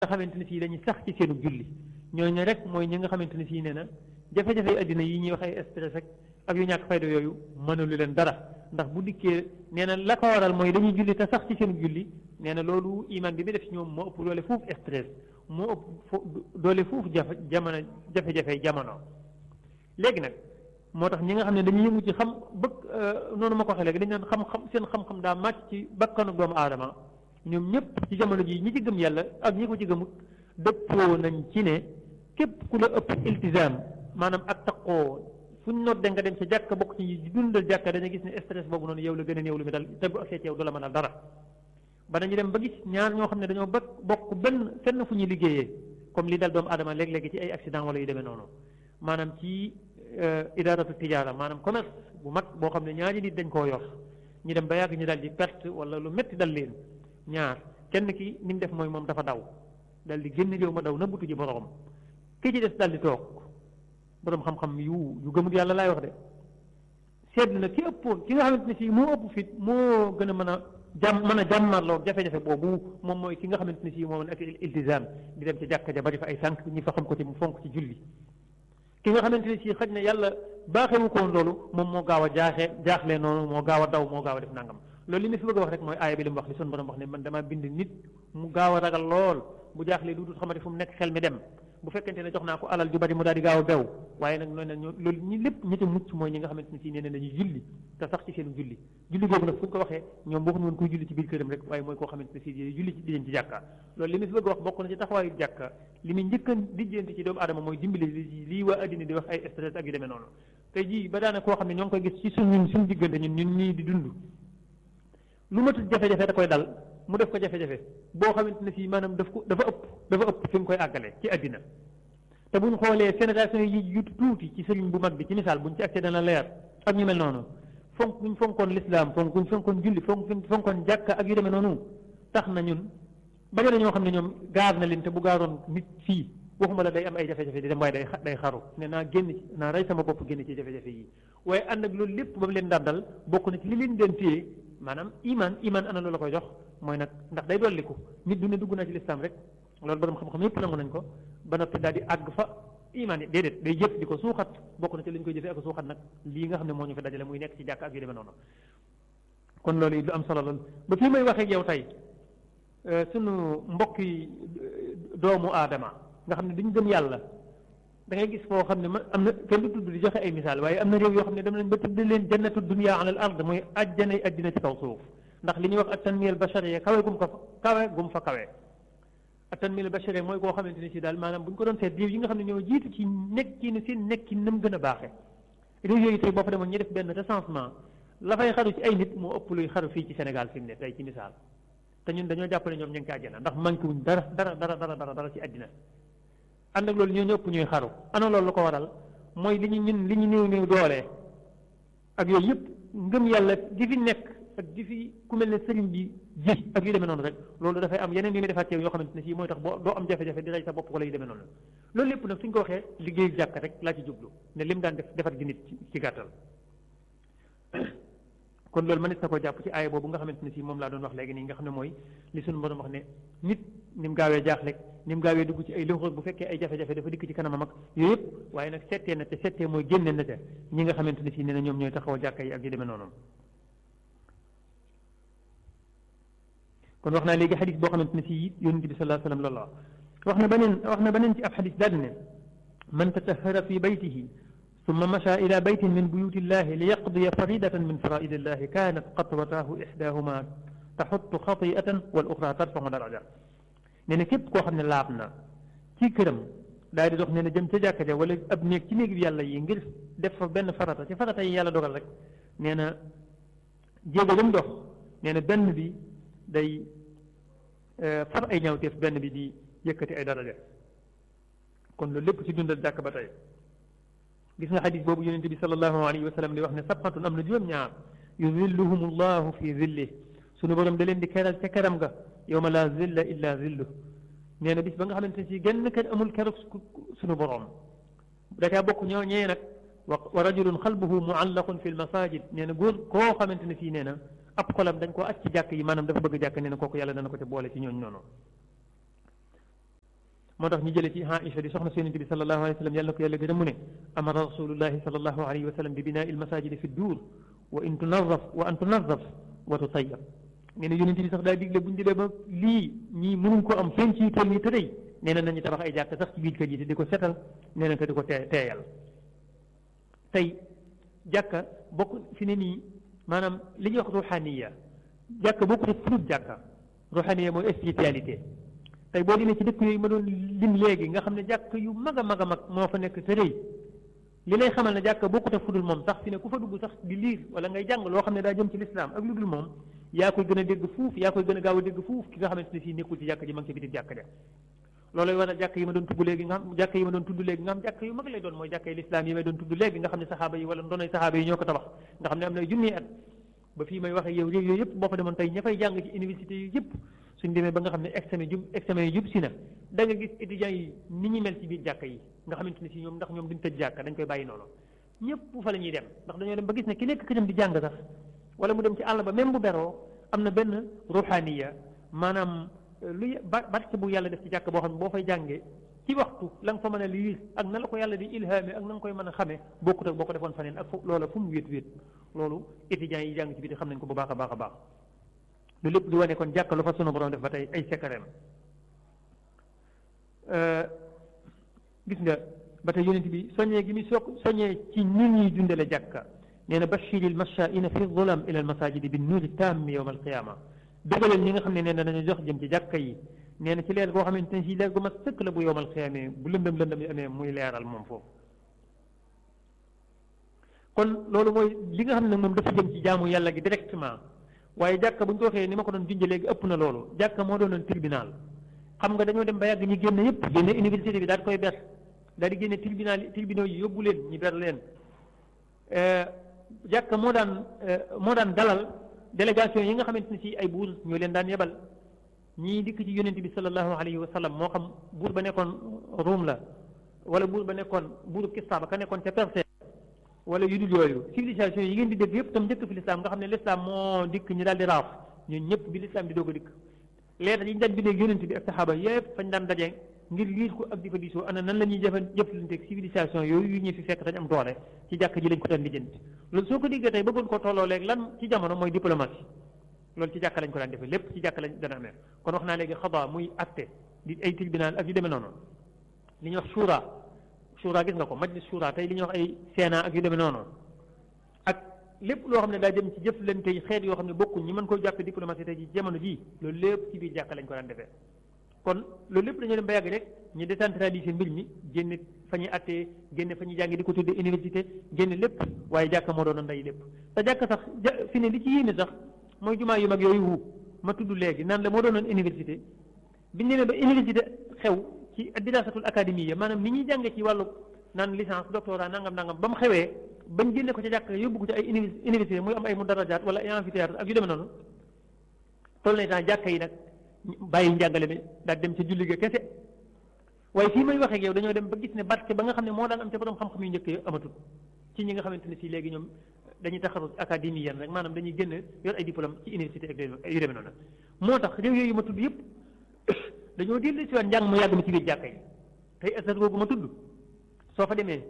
nga xamante ne fii dañuy sax ci seenu julli ñooñu rek mooy ñi nga xamante ne fii nee na jafe-jafe addina yi ñuy wax ay stress ak ak yu ñàkk fayda yooyu mënalu leen dara ndax bu dikkee nee na la ko waral mooy dañuy julli te sax ci seenu julli nee na loolu iman bi bi def ci ñoom moo ëpp doole fuuf stress moo ëpp doole fuuf jafe jamono jafe-jafe jamono léegi nag moo tax ñi nga xam ne dañuy yëngu ci xam bëgg noonu ma ko waxee léegi dañu naan xam-xam seen xam-xam daa màcc ci bakkanu doomu aadama ñoom ñëpp ci jamono ji ñi ci gëm yàlla ak ñi ko ci gëmut dëppoo nañ ci ne képp ku la ëpp iltizaam maanaam ak taqoo fu ñu nodde nga dem ca jàkka bokk ci ñi dundal jàkka dañu gis ne stress boobu noonu yow la gën a néew lu mi dal te bu agsee ci yow du la mënal dara ba dañu dem ba gis ñaar ñoo xam ne dañoo bokk bokk benn fenn fu ñuy liggéeyee comme li dal doomu aadama léeg-léegi ci ay accident wala yu demee noonu maanaam ci idaaratu tijaara maanaam commerce bu mag boo xam ne ñaari nit dañ koo yor ñu dem ba yàgg ñu dal di perte wala lu métti dal leen ñaar kenn ki ni mu def mooy moom dafa daw dal di génn réew ma daw nëbbutu ji borom ki ci des dal di toog borom xam-xam yu yu gëmut yàlla laay wax de seetlu na ki ëppoon ki nga xamante ne fii moo ëpp fit moo gën a mën a jàmm mën a jàmmarloo jafe-jafe boobu moom mooy ki nga xamante ne fii moom ak iltizaam di dem ci jàkka ja bari fa ay sànq ñi fa xam ko ci mu fonk ci julli ki nga xamante ne fii xëj na yàlla baaxewu ko woon loolu moom moo gaaw a jaaxee jaaxlee noonu moo gaaw a daw moo gaaw a def nangam loolu li ma fi bëgg a wax rek mooy aaya bi li mu wax li sun borom wax ne man damaa bind nit mu gaaw a ragal lool bu jaaxlee lu dul xamante fu mu nekk xel mi dem bu fekkente ne jox naa ko alal ju bari mu daal di gaaw a bew waaye nag noonu nag loolu ñi lépp ñi ci mucc mooy ñi nga xamante ne fii nee ne dañuy julli te sax ci seen julli julli boobu nag fu ñu ko waxee ñoom waxuñu woon kuy julli ci biir këram rek waaye mooy koo xamante ne fii julli ci di leen ci jàkka loolu li ma fi bëgg a wax bokk na ci taxawaayu jàkka li muy njëkkan dijjante ci doomu adama mooy dimbali li lii waa addina di wax ay stress ak yu demee noonu tey jii ba daana koo xam ne ñoo ngi koy gis ci suñ ñun suñu diggante ñun ñun ñii di dund lu matul jafe-jafe da koy dal mu def ko jafe-jafe boo xamante ne fii maanaam daf ko dafa ëpp dafa ëpp fi mu koy àggale ci àddina te buñ xoolee génération yi yu tuuti ci sëriñ bu mag bi ci misaal buñ ci accès dana leer ak ñu mel noonu fonk buñ fonkoon lislaam fonk buñ fonkoon julli fonk buñ fonkoon jàkka ak yu demee noonu tax na ñun bari na ñoo xam ne ñoom gaar na leen te bu gaaroon nit fii waxuma la day am ay jafe-jafe di dem waaye day day xaru ne naa génn ci naa rey sama bopp génn ci jafe-jafe yi waaye ànd ak loolu lépp ba mu leen dàndal bokk na ci li leen den téye maanaam iman iman ana loolu la koy jox mooy nag ndax day dolliku nit du ne dugg naa ci lislaam rek loolu borom xam-xam yépp nangu nañ ko ba noppi daal di àgg fa iman yi déedéet day jëf di ko suuxat bokk na ci li ñu koy jëfee ak suuxat nag lii nga xam ne moo ñu fi dajale muy nekk ci jàkk ak yu demee noonu kon loolu it lu am solo loolu ba fii may waxee ak yow tey sunu mbokki doomu aadama nga xam ne duñ gëm yàlla da ngay gis foo xam ne ma am na kenn du tudd di joxe ay misaal waaye am na réew yoo xam ne dem nañ ba tudd leen jannatu dunya ala al ard mooy ajjanay addina ci kaw suuf ndax li ñuy wax ak tanmiyal bashariya kawe gum ko kawe gum fa kawe ak tanmiyal bashariya mooy koo xamante ne si daal maanaam bu ñu ko doon seet réew yi nga xam ne ñoo jiitu ci nekki ne seen nekki nam gën a baaxe réew yooyu tey boo fa demoon ñu def benn recensement la fay xaru ci ay nit moo ëpp luy xaru fii ci Sénégal fi mu ne tey ci misaal te ñun dañoo jàpp ne ñoom ñu ngi ci àjjana ndax manqué wuñ dara dara dara dara dara dara ci àddina ànd ak loolu ñoo ñëpp ñuy xaru ana loolu lu ko waral mooy li ñu ñun li ñu néew néew doole ak yooyu yëpp ngëm yàlla di fi nekk ak di fi ku mel ne sëriñ bi ji ak yu demee noonu rek loolu dafay am yeneen yu muy defaat yoo xamante ne sii mooy tax boo doo am jafe-jafe di rey sa bopp wala yu demee noonu loolu lépp nag suñ ko waxee liggéeyu jàkk rek laa ci jublu ne lim daan def defar gi nit ci gàttal kon loolu mënees na ko jàpp ci aaya boobu nga xamante ne si moom laa doon wax léegi nii nga xam ne mooy li suñu borom wax ne nit ni mu gaawee jaaxle ni mu gaawee dugg ci ay loxo bu fekkee ay jafe-jafe dafa dikk ci kanamam ak yooyu yëpp waaye nag settee na te settee mooy génne na te ñi nga xamante ne si nee na ñoom ñooy taxawal jàkka yi ak yu demee noonu kon wax naa léegi xadis boo xamante ne si yonent bi sallallahu alayhi wa sallam loolu la wax na beneen wax na beneen ci ab xadis daal ne man tatahara fi baytihi ثم مشى إلى بيت من بيوت الله ليقضي فريدة من فرائض الله كانت قطوتاه إحداهما تحط خطيئة والأخرى ترفع درجة نينا كيب كو خامن لابنا ci këram daal di dox nee na jëm ca jàkka ja wala ab néeg ci néeg yàlla yi ngir def fa benn farata ci farata yi yàlla dogal rek nee na jéego ba mu dox nee na benn bi day far ay ñaawteef benn bi di yëkkati ay daraja kon loolu lépp ci dundal jàkk ba tey gis nga xadis boobu yonente bi sallallahu alayhi wa sallam di wax ne sabxatun am na juróom-ñaar yuzilluhum allahu fi zillih sunu borom da leen di keral ca keram ga yowma la zilla illa zillu nee na bis ba nga xamante ne si genn kër amul keroog sunu borom da caa bokk ñoo ñee nag wa rajulun xalbuhu muallaqun fi lmasajid nee na góor koo xamante ne fii nee na ab xolam dañ koo aj ci jàkk yi maanaam dafa bëgg jàkk nee na kooku yàlla dana ko ca boole ci ñooñ noonu moo tax ñu jële ci Aïcha di soxna si yonente bi sallallahu alayhi wa sallam yàlla na ko yàlla gërëm mu ne amara rasulullahi sallallahu alayhi wa sallam bi binaa il masajidi fi duur wa in tunazaf wa an tunazaf wa tutayab nee na yonente bi sax daa digle bu ñu demee ba lii ñii mënuñ ko am fenn ci tool yi te day nee na nañu tabax ay jàkk sax ci biir kër yi te di ko setal nee na te di ko tee teeyal tey jàkka bokk fi ne nii maanaam li ñuy wax ruxaniya jàkka bokku te furut jàkka ruxaniya mooy spiritualité tey boo demee ci dëkk yooyu ma doon lim léegi nga xam ne jàkk yu mag a mag a mag moo fa nekk te rëy li lay xamal ne jàkka bokkut a fudul moom sax fi ne ku fa dugg sax di liir wala ngay jàng loo xam ne daa jëm ci lislaam ak lu dul moom yaa koy gën a dégg fuuf yaa koy gën a gaaw a dégg fuuf ki nga xamante ne fii nekkul ci jàkk ji ma ngi ci biti jàkk de loolu waral jàkk yi ma doon tudd léegi nga xam jàkk yi ma doon tudd léegi nga xam jàkk yu mag lay doon mooy jàkk yi lislaam yi may doon tudd léegi nga xam ne saxaaba yi wala ndonoy saxaaba yi ñoo ko tabax nga xam ne am na junniy at ba fii may waxe yow réew yooyu yëpp boo fa demoon tey ña fay jàng ci université yi yëpp suñ demee ba nga xam ne examen jub examen yi jub si na da nga gis étudiants yi ni ñu mel ci biir jàkka yi nga xamante ne si ñoom ndax ñoom duñ tëj jàkka dañ koy bàyyi noonu ñëpp fa la ñuy dem ndax dañoo dem ba gis ne ki nekk këram di jàng sax wala mu dem ci àll ba même bu beroo am na benn ruhaniya maanaam lu barke bu yàlla def ci jàkk boo xam ne boo fay jàngee ci waxtu la nga fa mën a liir ak na la ko yàlla di ilhaame ak na nga koy mën a xamee bokkut ak boo ko defoon faneen ak fu loola fu mu wéet wéet loolu étudiants yi jàng ci biti xam nañ ko bu baax a baax a baax lu lépp di wane kon jàkk lu fa sunu borom def ba tey ay sekkareem gis nga ba tey yonent bi soññee gi muy soog soññee ci nit ñuy dundale jàkka nee na bashiri l mashaa'ina fi zulam ila al masajidi bi nuuri tammi yowma alqiyama bégaleen ñi nga xam ne nee na dañu jox jëm ci jàkka yi nee na ci leer goo xamante ne si leer gu ma sëkk la bu yowmal xiyaamee bu lëndëm lëndëm yi amee muy leeral moom foofu kon loolu mooy li nga xam ne moom dafa jëm ci jaamu yàlla gi directement waaye jàkka bu ñu ko waxee ni ma ko doon junjee léegi ëpp na loolu jàkka moo doonoon tribunal xam nga dañoo dem ba yàgg ñi génn yëpp génne université bi daal di koy ber daal di génne tribunal tribunaux yi yóbbu leen ñi ber leen jàkka moo daan moo daan dalal délégation yi nga xamante ne si ay buur ñoo leen daan yebal ñii dikk ci yonent bi sallallahu alayhi wa sallam moo xam buur ba nekkoon Ruum la wala buur ba nekkoon buuru Kisra ba ka nekkoon ca Perse wala yu dul yooyu civilisation yi ngeen di dégg yëpp tam njëkk fi lislaam nga xam ne lislaam moo dikk ñu daal di raaf ñun ñëpp bi lislaam di doog a dikk leetar yi ñu daan bindee yonent bi ak saxaaba yëpp fañ daan daje ngir liir ko ak di ko diisoo ana nan la ñuy jëfan jëflanteeg civilisation yooyu yu ñu fi fekk dañ am doole ci jàkk ji lañ ko daan lijjanti loolu soo ko déggee tey bëggoon ko tolloo léegi lan ci jamono mooy diplomatie loolu ci jàkk lañ ko daan defee lépp ci jàkk lañ dana amee kon wax naa léegi xadaa muy acte di ay tribunal ak yu demee noonu li ñuy wax shura shura gis nga ko majlis shura tey li ñuy wax ay sénat ak yu demee noonu ak lépp loo xam ne daa jëm ci jëflante yi xeet yoo xam ne bokkuñ ñi mën koo jàppe diplomatie tey ci jamono jii loolu lépp ci biir jàkk lañ ko daan defee kon loolu lépp dañoo dem ba yàgg rek ñu décentraliser mbir mi génne fa ñuy attee génne fa ñuy jàngi di ko tuddee université génne lépp waaye jàkka moo doon ndey lépp te jàkka sax fi ne li ci yéene sax mooy jumaa yu mag yooyu wu ma tudd léegi naan la moo doonoon université biñ demee ba université xew ci dirasatul académie ya maanaam ni ñuy jànge ci wàllu naan licence doctorat nangam nangam ba mu xewee bañ génne ko ca jàkk yóbbu ko ci ay université muy am ay mudarajaat wala ay amphithéâtre ak yu demee noonu toll na temps jàkka yi nag bàyyi njàngale mi daal dem ca julli ga kese waaye fii may waxee ak yow dañoo dem ba gis ne barke ba nga xam ne moo daan am ca borom xam-xam yu njëkk yi amatul ci ñi nga xamante ne si léegi ñoom dañuy taxaru académie yan rek maanaam dañuy génn yor ay diplôme ci université ak yu demee noonu moo tax réew yooyu ma tudd yëpp dañoo dellu si waat njàng mu yàgg mi ci biir jàkka yi tey asar googu ma tudd soo fa demee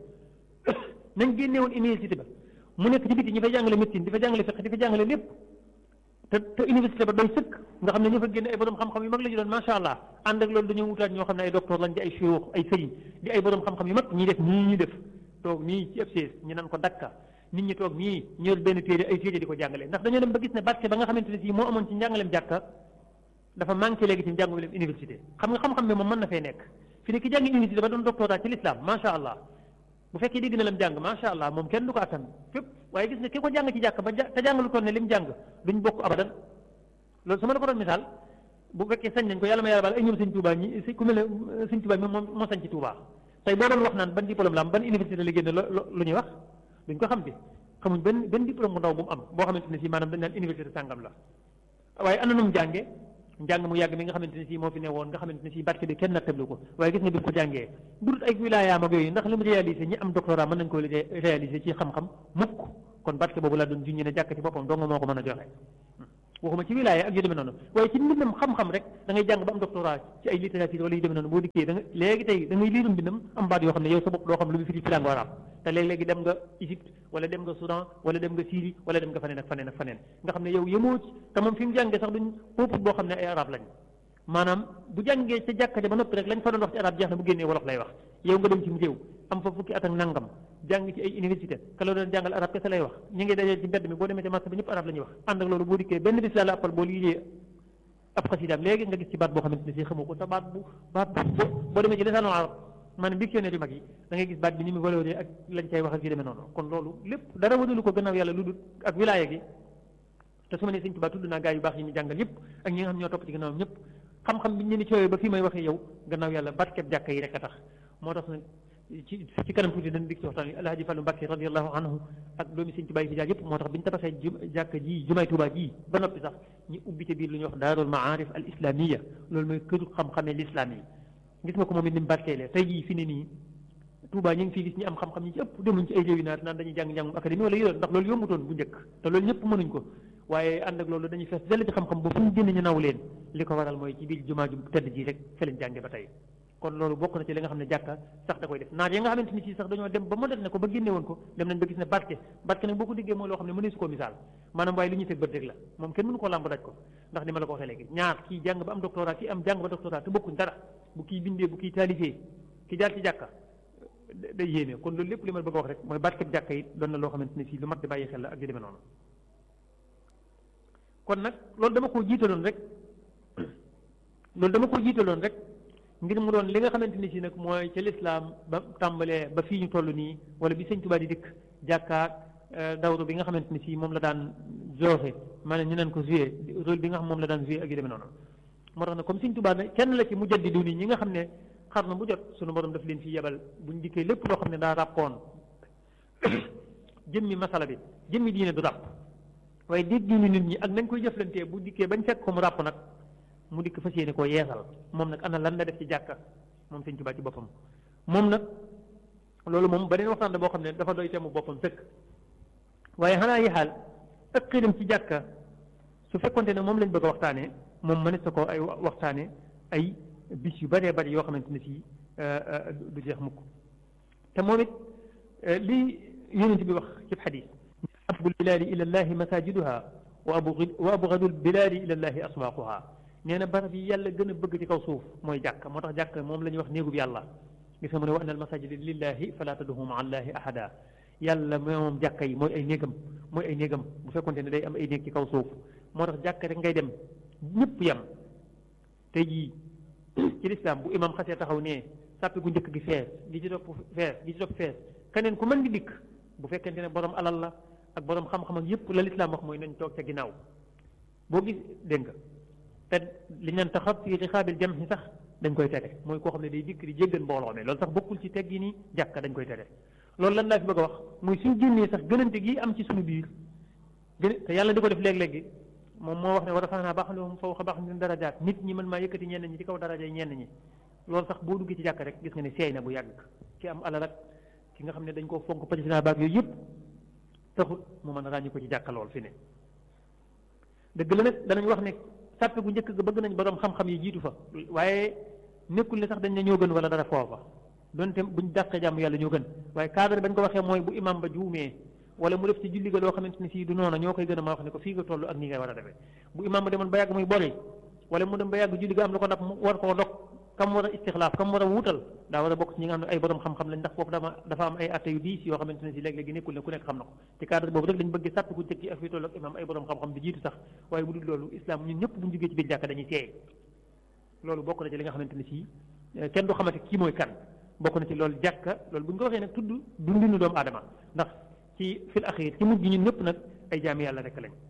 nañ génne woon université ba mu nekk ci biti ñi fay jàngale médecine di fa jàngale fiqh di fa jàngale lépp te te université ba doy sëkk nga xam ne ñu fa génne ay borom xam-xam yu mag la ñu doon macha allah ànd ak loolu dañoo wutaat ñoo xam ne ay docteur lañ di ay chirurg ay sëriñ di ay borom xam-xam yu mag ñi def nii ñu def toog nii ci FCS ñu naan ko dakka nit ñi toog nii ñëw benn téere ay téere di ko jàngale ndax dañoo dem ba gis ne barke ba nga xamante ne si moo amoon ci njàngaleem jàkka dafa manqué léegi ci njàngaleem université xam nga xam-xam bi moom mën na fee nekk fi ne ki jàngi université ba doon doctorat ci l'islam macha allah bu fekkee dégg na lam jàng macha allah moom kenn du ko attan fépp waaye gis nga ki ko jàng ci jàkk ba te jàngalu toon ne lim jàng duñ bokk abadan loolu su ma la ko doon misaal bu fekkee sañ nañ ko yàlla ma yàlla baal ay ñoom sëñ Touba ñi si ku mel ne sëñ Touba mi moom moo sañ ci Touba tey boo doon wax naan ban diplôme la am ban université la génne lu ñuy wax duñ ko xam bi xamuñ benn benn diplôme bu ndaw bu mu am boo xamante ne si maanaam dañ naan université sàngam la waaye ana nu mu jànge njàng mu yàgg mi nga xamante ne si moo fi ne woon nga xamante ne si barke bi kenn nattablu ko waaye gis nga bi mu ko jàngee burut ay wilaayaam ak yooyu ndax li mu réalisé ñi am doctorat mën nañ ko réalisé ci xam-xam mukk kon barke boobu laa doon junñe ne jàkk ci boppam dong moo ko mën a joxe waxuma ci wilaaya ak yu demee noonu waaye ci mbindam xam-xam rek da ngay jàng ba am doctorat ci ay littérature wala yu demee noonu boo dikkee da nga léegi tey da ngay liiru mbindam am baat yoo xam ne yow sa bopp doo xam lu mu firi ci langue arabe te léeg-léegi dem nga Égypte wala dem nga Soudan wala dem nga Syrie wala dem nga faneen ak faneen ak faneen nga xam ne yow yemoo ci te moom fi mu jàngee sax duñ peuple boo xam ne ay arab lañ maanaam bu jàngee ca jàkka ja ba noppi rek lañ fa doon wax ci arab jeex na bu génnee wolof lay wax yow nga dem ci mu réew am fa fukki at ak nangam jàng ci ay université ka la doon jàngal arab kese lay wax ñu ngi dajee ci mbedd mi boo demee ci marché bi ñëpp arab la ñuy wax ànd ak loolu boo dikkee benn bis laa la appal boo liggéey ab xasidaam léegi nga gis ci baat boo xamante ne si xamoo ko te baat bu baat bu boo demee ci lisaanu arab maanaam dictionnaire yu mag yi da ngay gis baat bi ni mu valoré ak lañ cay wax ak yu demee noonu kon loolu lépp dara wadalu ko gannaaw yàlla lu dul ak wilaaya gi te su ma nee sëñ Tuubaa tudd naa gaa yu baax yi ñu jàngal yëpp ak ñi nga xam ñoo topp ci gannaawam ñëpp xam-xam bi ñu ni coowee ba fii may waxee yow gannaaw yàlla barkeb jàkka yi rek a tax moo tax nag ci ci kanam tuuti dañ dik ci waxtaan wi alhaji Fallu Mbàkke radiallahu anhu ak doomi sëñ Tuubaa yi fi jaar yëpp moo tax bi ñu tabaxee jàkka ji jumaay Tuubaa ji ba noppi sax ñu ubbi ci biir lu ñuy wax daarul maarif al islamia loolu mooy këru xam-xamee l'islam yi gis nga ko moom it ni mu barkeelee tey jii fi ne nii Tuubaa ñu ngi fii gis ñi am xam-xam ñi ci ëpp demuñ ci ay réew yi naat naan dañuy jàng njàngum académie wala yooyu ndax loolu yombutoon bu njëkk te loolu ñëpp mënuñ ko waaye ànd ak loolu dañuy fees dell ci xam-xam ba fu ñu génn ñu naw leen li ko waral mooy ci biir jumaa ju tedd ji rek fa lañ jànge ba tey kon loolu bokk na ci li nga xam ne jàkka sax da koy def naar yi nga xamante ni si sax dañoo dem ba moderne ko ba génne woon ko dem nañ ba gis ne barke barke nag boo ko diggee mooy loo xam ne mëneesu koo misaal maanaam waaye li ñuy teg bët rek la moom kenn mënu koo làmb daj ko ndax ni ma la ko waxee léegi ñaar kii jàng ba am doctorat kii am jàng ba doctorat te bokkuñ dara bu kii bindee bu kii taalifee ki jaar ci jàkka day yéeme kon loolu lépp li ma bëgg a wax rek mooy barke jàkka yi doon na loo xamante ne si lu mat di bàyyi xel la ak yu demee noonu kon nag loolu dama koo jiitaloon rek loolu dama koo jiitaloon rek ngir mu doon li nga xamante ni si nag mooy ca lislaam ba tàmbalee ba fii ñu toll nii wala bi sëñ Tuubaa di dikk jàkkaak dawru bi nga xamante ni si moom la daan joxe maanaam ñu naan ko joué rôle bi nga xam moom la daan joué ak yu demee noonu moo tax nag comme sëñ Tuubaa ne kenn la ci mujaddidu nii ñi nga xam ne xar na bu jot suñu borom daf leen fi yebal buñ dikkee lépp loo xam ne daa ràppoon jëmmi masala bi jëmmi diine du ràpp waaye dégg diine nit ñi ak nañ koy jëflantee bu dikkee bañ fekk ko mu ràpp nag mu dikk fas yéene koo yeesal moom nag ana lan la def ci jàkka moom sëñ Tuubaa ci boppam moom nag loolu moom beneen waxtaan la boo xam ne dafa doy temu boppam sëkk waaye xanaa yi xaal ak xiram ci jàkka su fekkonte ne moom lañ bëgg a waxtaanee moom mënees na ko ay waxtaane ay bis yu bëree bëri yoo xamante ne si du jeex mukk te moom it li yonent bi wax ci xadis abgul bilaadi ila llahi masajiduha wa abgad wa abgadul bilaadi ila llahi aswaaquha nee na barab yi yàlla gën a bëgg ci kaw suuf mooy jàkk moo tax jàkk moom la ñuy wax néegub yàlla gis nga mu ne wa anna al masajida lillahi fala tad'u ma'a allahi ahada yàlla moom jàkka yi mooy ay néegam mooy ay néegam bu fekkonte ne day am ay néeg ci kaw suuf moo tax jàkk rek ngay dem ñëpp yem tey jii ci lislaam bu imam xasee taxaw nee sàppi gu njëkk gi fees gi ci topp fees gi ci topp fees keneen ku mën di dikk bu fekkente ne borom alal la ak borom xam-xam ak yëpp la lislaam wax mooy nañ toog ca ginnaaw boo gis dégg nga te li ñu taxaw fi rixaabil jam si sax dañ koy tere mooy koo xam ne day dikk di jéggan mbooloo mi loolu sax bokkul ci teggi ni jàkka dañ koy tere loolu lan laa fi bëgg a wax muy suñ génnee sax gënante gi am ci suñu biir gën te yàlla di ko def léeg-léegi moom moo wax ne war a fax naa baax na fa wax baax na darajaat nit ñi mën maa yëkkati ñenn ñi ci kaw daraja yi ñenn ñi loolu sax boo duggee ci jàkk rek gis nga ne seey na bu yàgg ki am alal ak ki nga xam ne dañ koo fonk président baag yooyu yëpp taxul mu mën a ràññi ko ci jàkka lool fi ne dëgg la nag danañ wax ne sàppe gu njëkk ga bëgg nañ borom xam-xam yi jiitu fa waaye nekkul ne sax dañ ne ñoo gën wala dara foofa donte buñ dàqee jàmm yàlla ñoo gën waaye cadre bañ ko waxee mooy bu imam ba juumee wala mu def ci julli ga loo xamante ne fii du noona ñoo koy gën a ma wax ne ko fii nga toll ak nii ngay war a defee bu imam ba demoon ba yàgg muy bori wala mu dem ba yàgg julli ga am lu ko dab mu war koo dog kam war a istixlaaf kam war a wuutal daa war a bokk ci ñi nga xam ne ay borom xam-xam lañ ndax foofu dama dafa am ay atte yu diis yoo xamante ne si léeg-léegi nekkul ne ku nekk xam na ko ci cadre boobu rek lañ bëgg sàpp ku jëkk ak fii toll ak imam ay borom xam-xam di jiitu sax waaye bu dul loolu islam ñun ñëpp buñ jógee ci biir jàkka dañuy seey loolu bokk na ci li nga xamante ne si kenn du xamante kii mooy kan bokk na ci loolu jàkka loolu bu ñu ko waxee nag tudd dundinu doomu aadama ndax ci fil axir ci mujj ñun ñëpp nag ay jaami yàlla rek lañ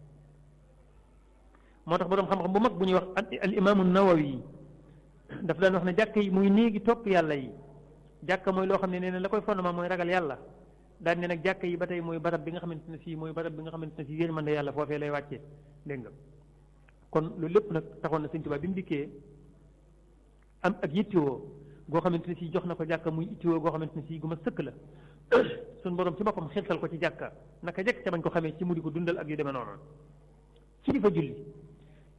moo tax borom xam-xam bu mag bu ñuy wax al imaamu nawawi daf daan wax ne jàkk yi muy néegi topp yàlla yi jàkka mooy loo xam ne nee na la koy fondement mooy ragal yàlla daan ne nag jàkk yi ba tey mooy barab bi nga xamante ne si mooy barab bi nga xamante ne si yërmande yàlla foofee lay wàccee dégg nga kon loolu lépp nag taxoon na Sëñ Tuubaa bi mu dikkee am ak yittewoo goo xamante ne si jox na ko jàkka muy yittewoo goo xamante ne si gu ma sëkk la suñ borom ci boppam xirtal ko ci jàkka naka jekk ca bañ ko xamee ci mu di ko dundal ak yu demee noonu ci di fa julli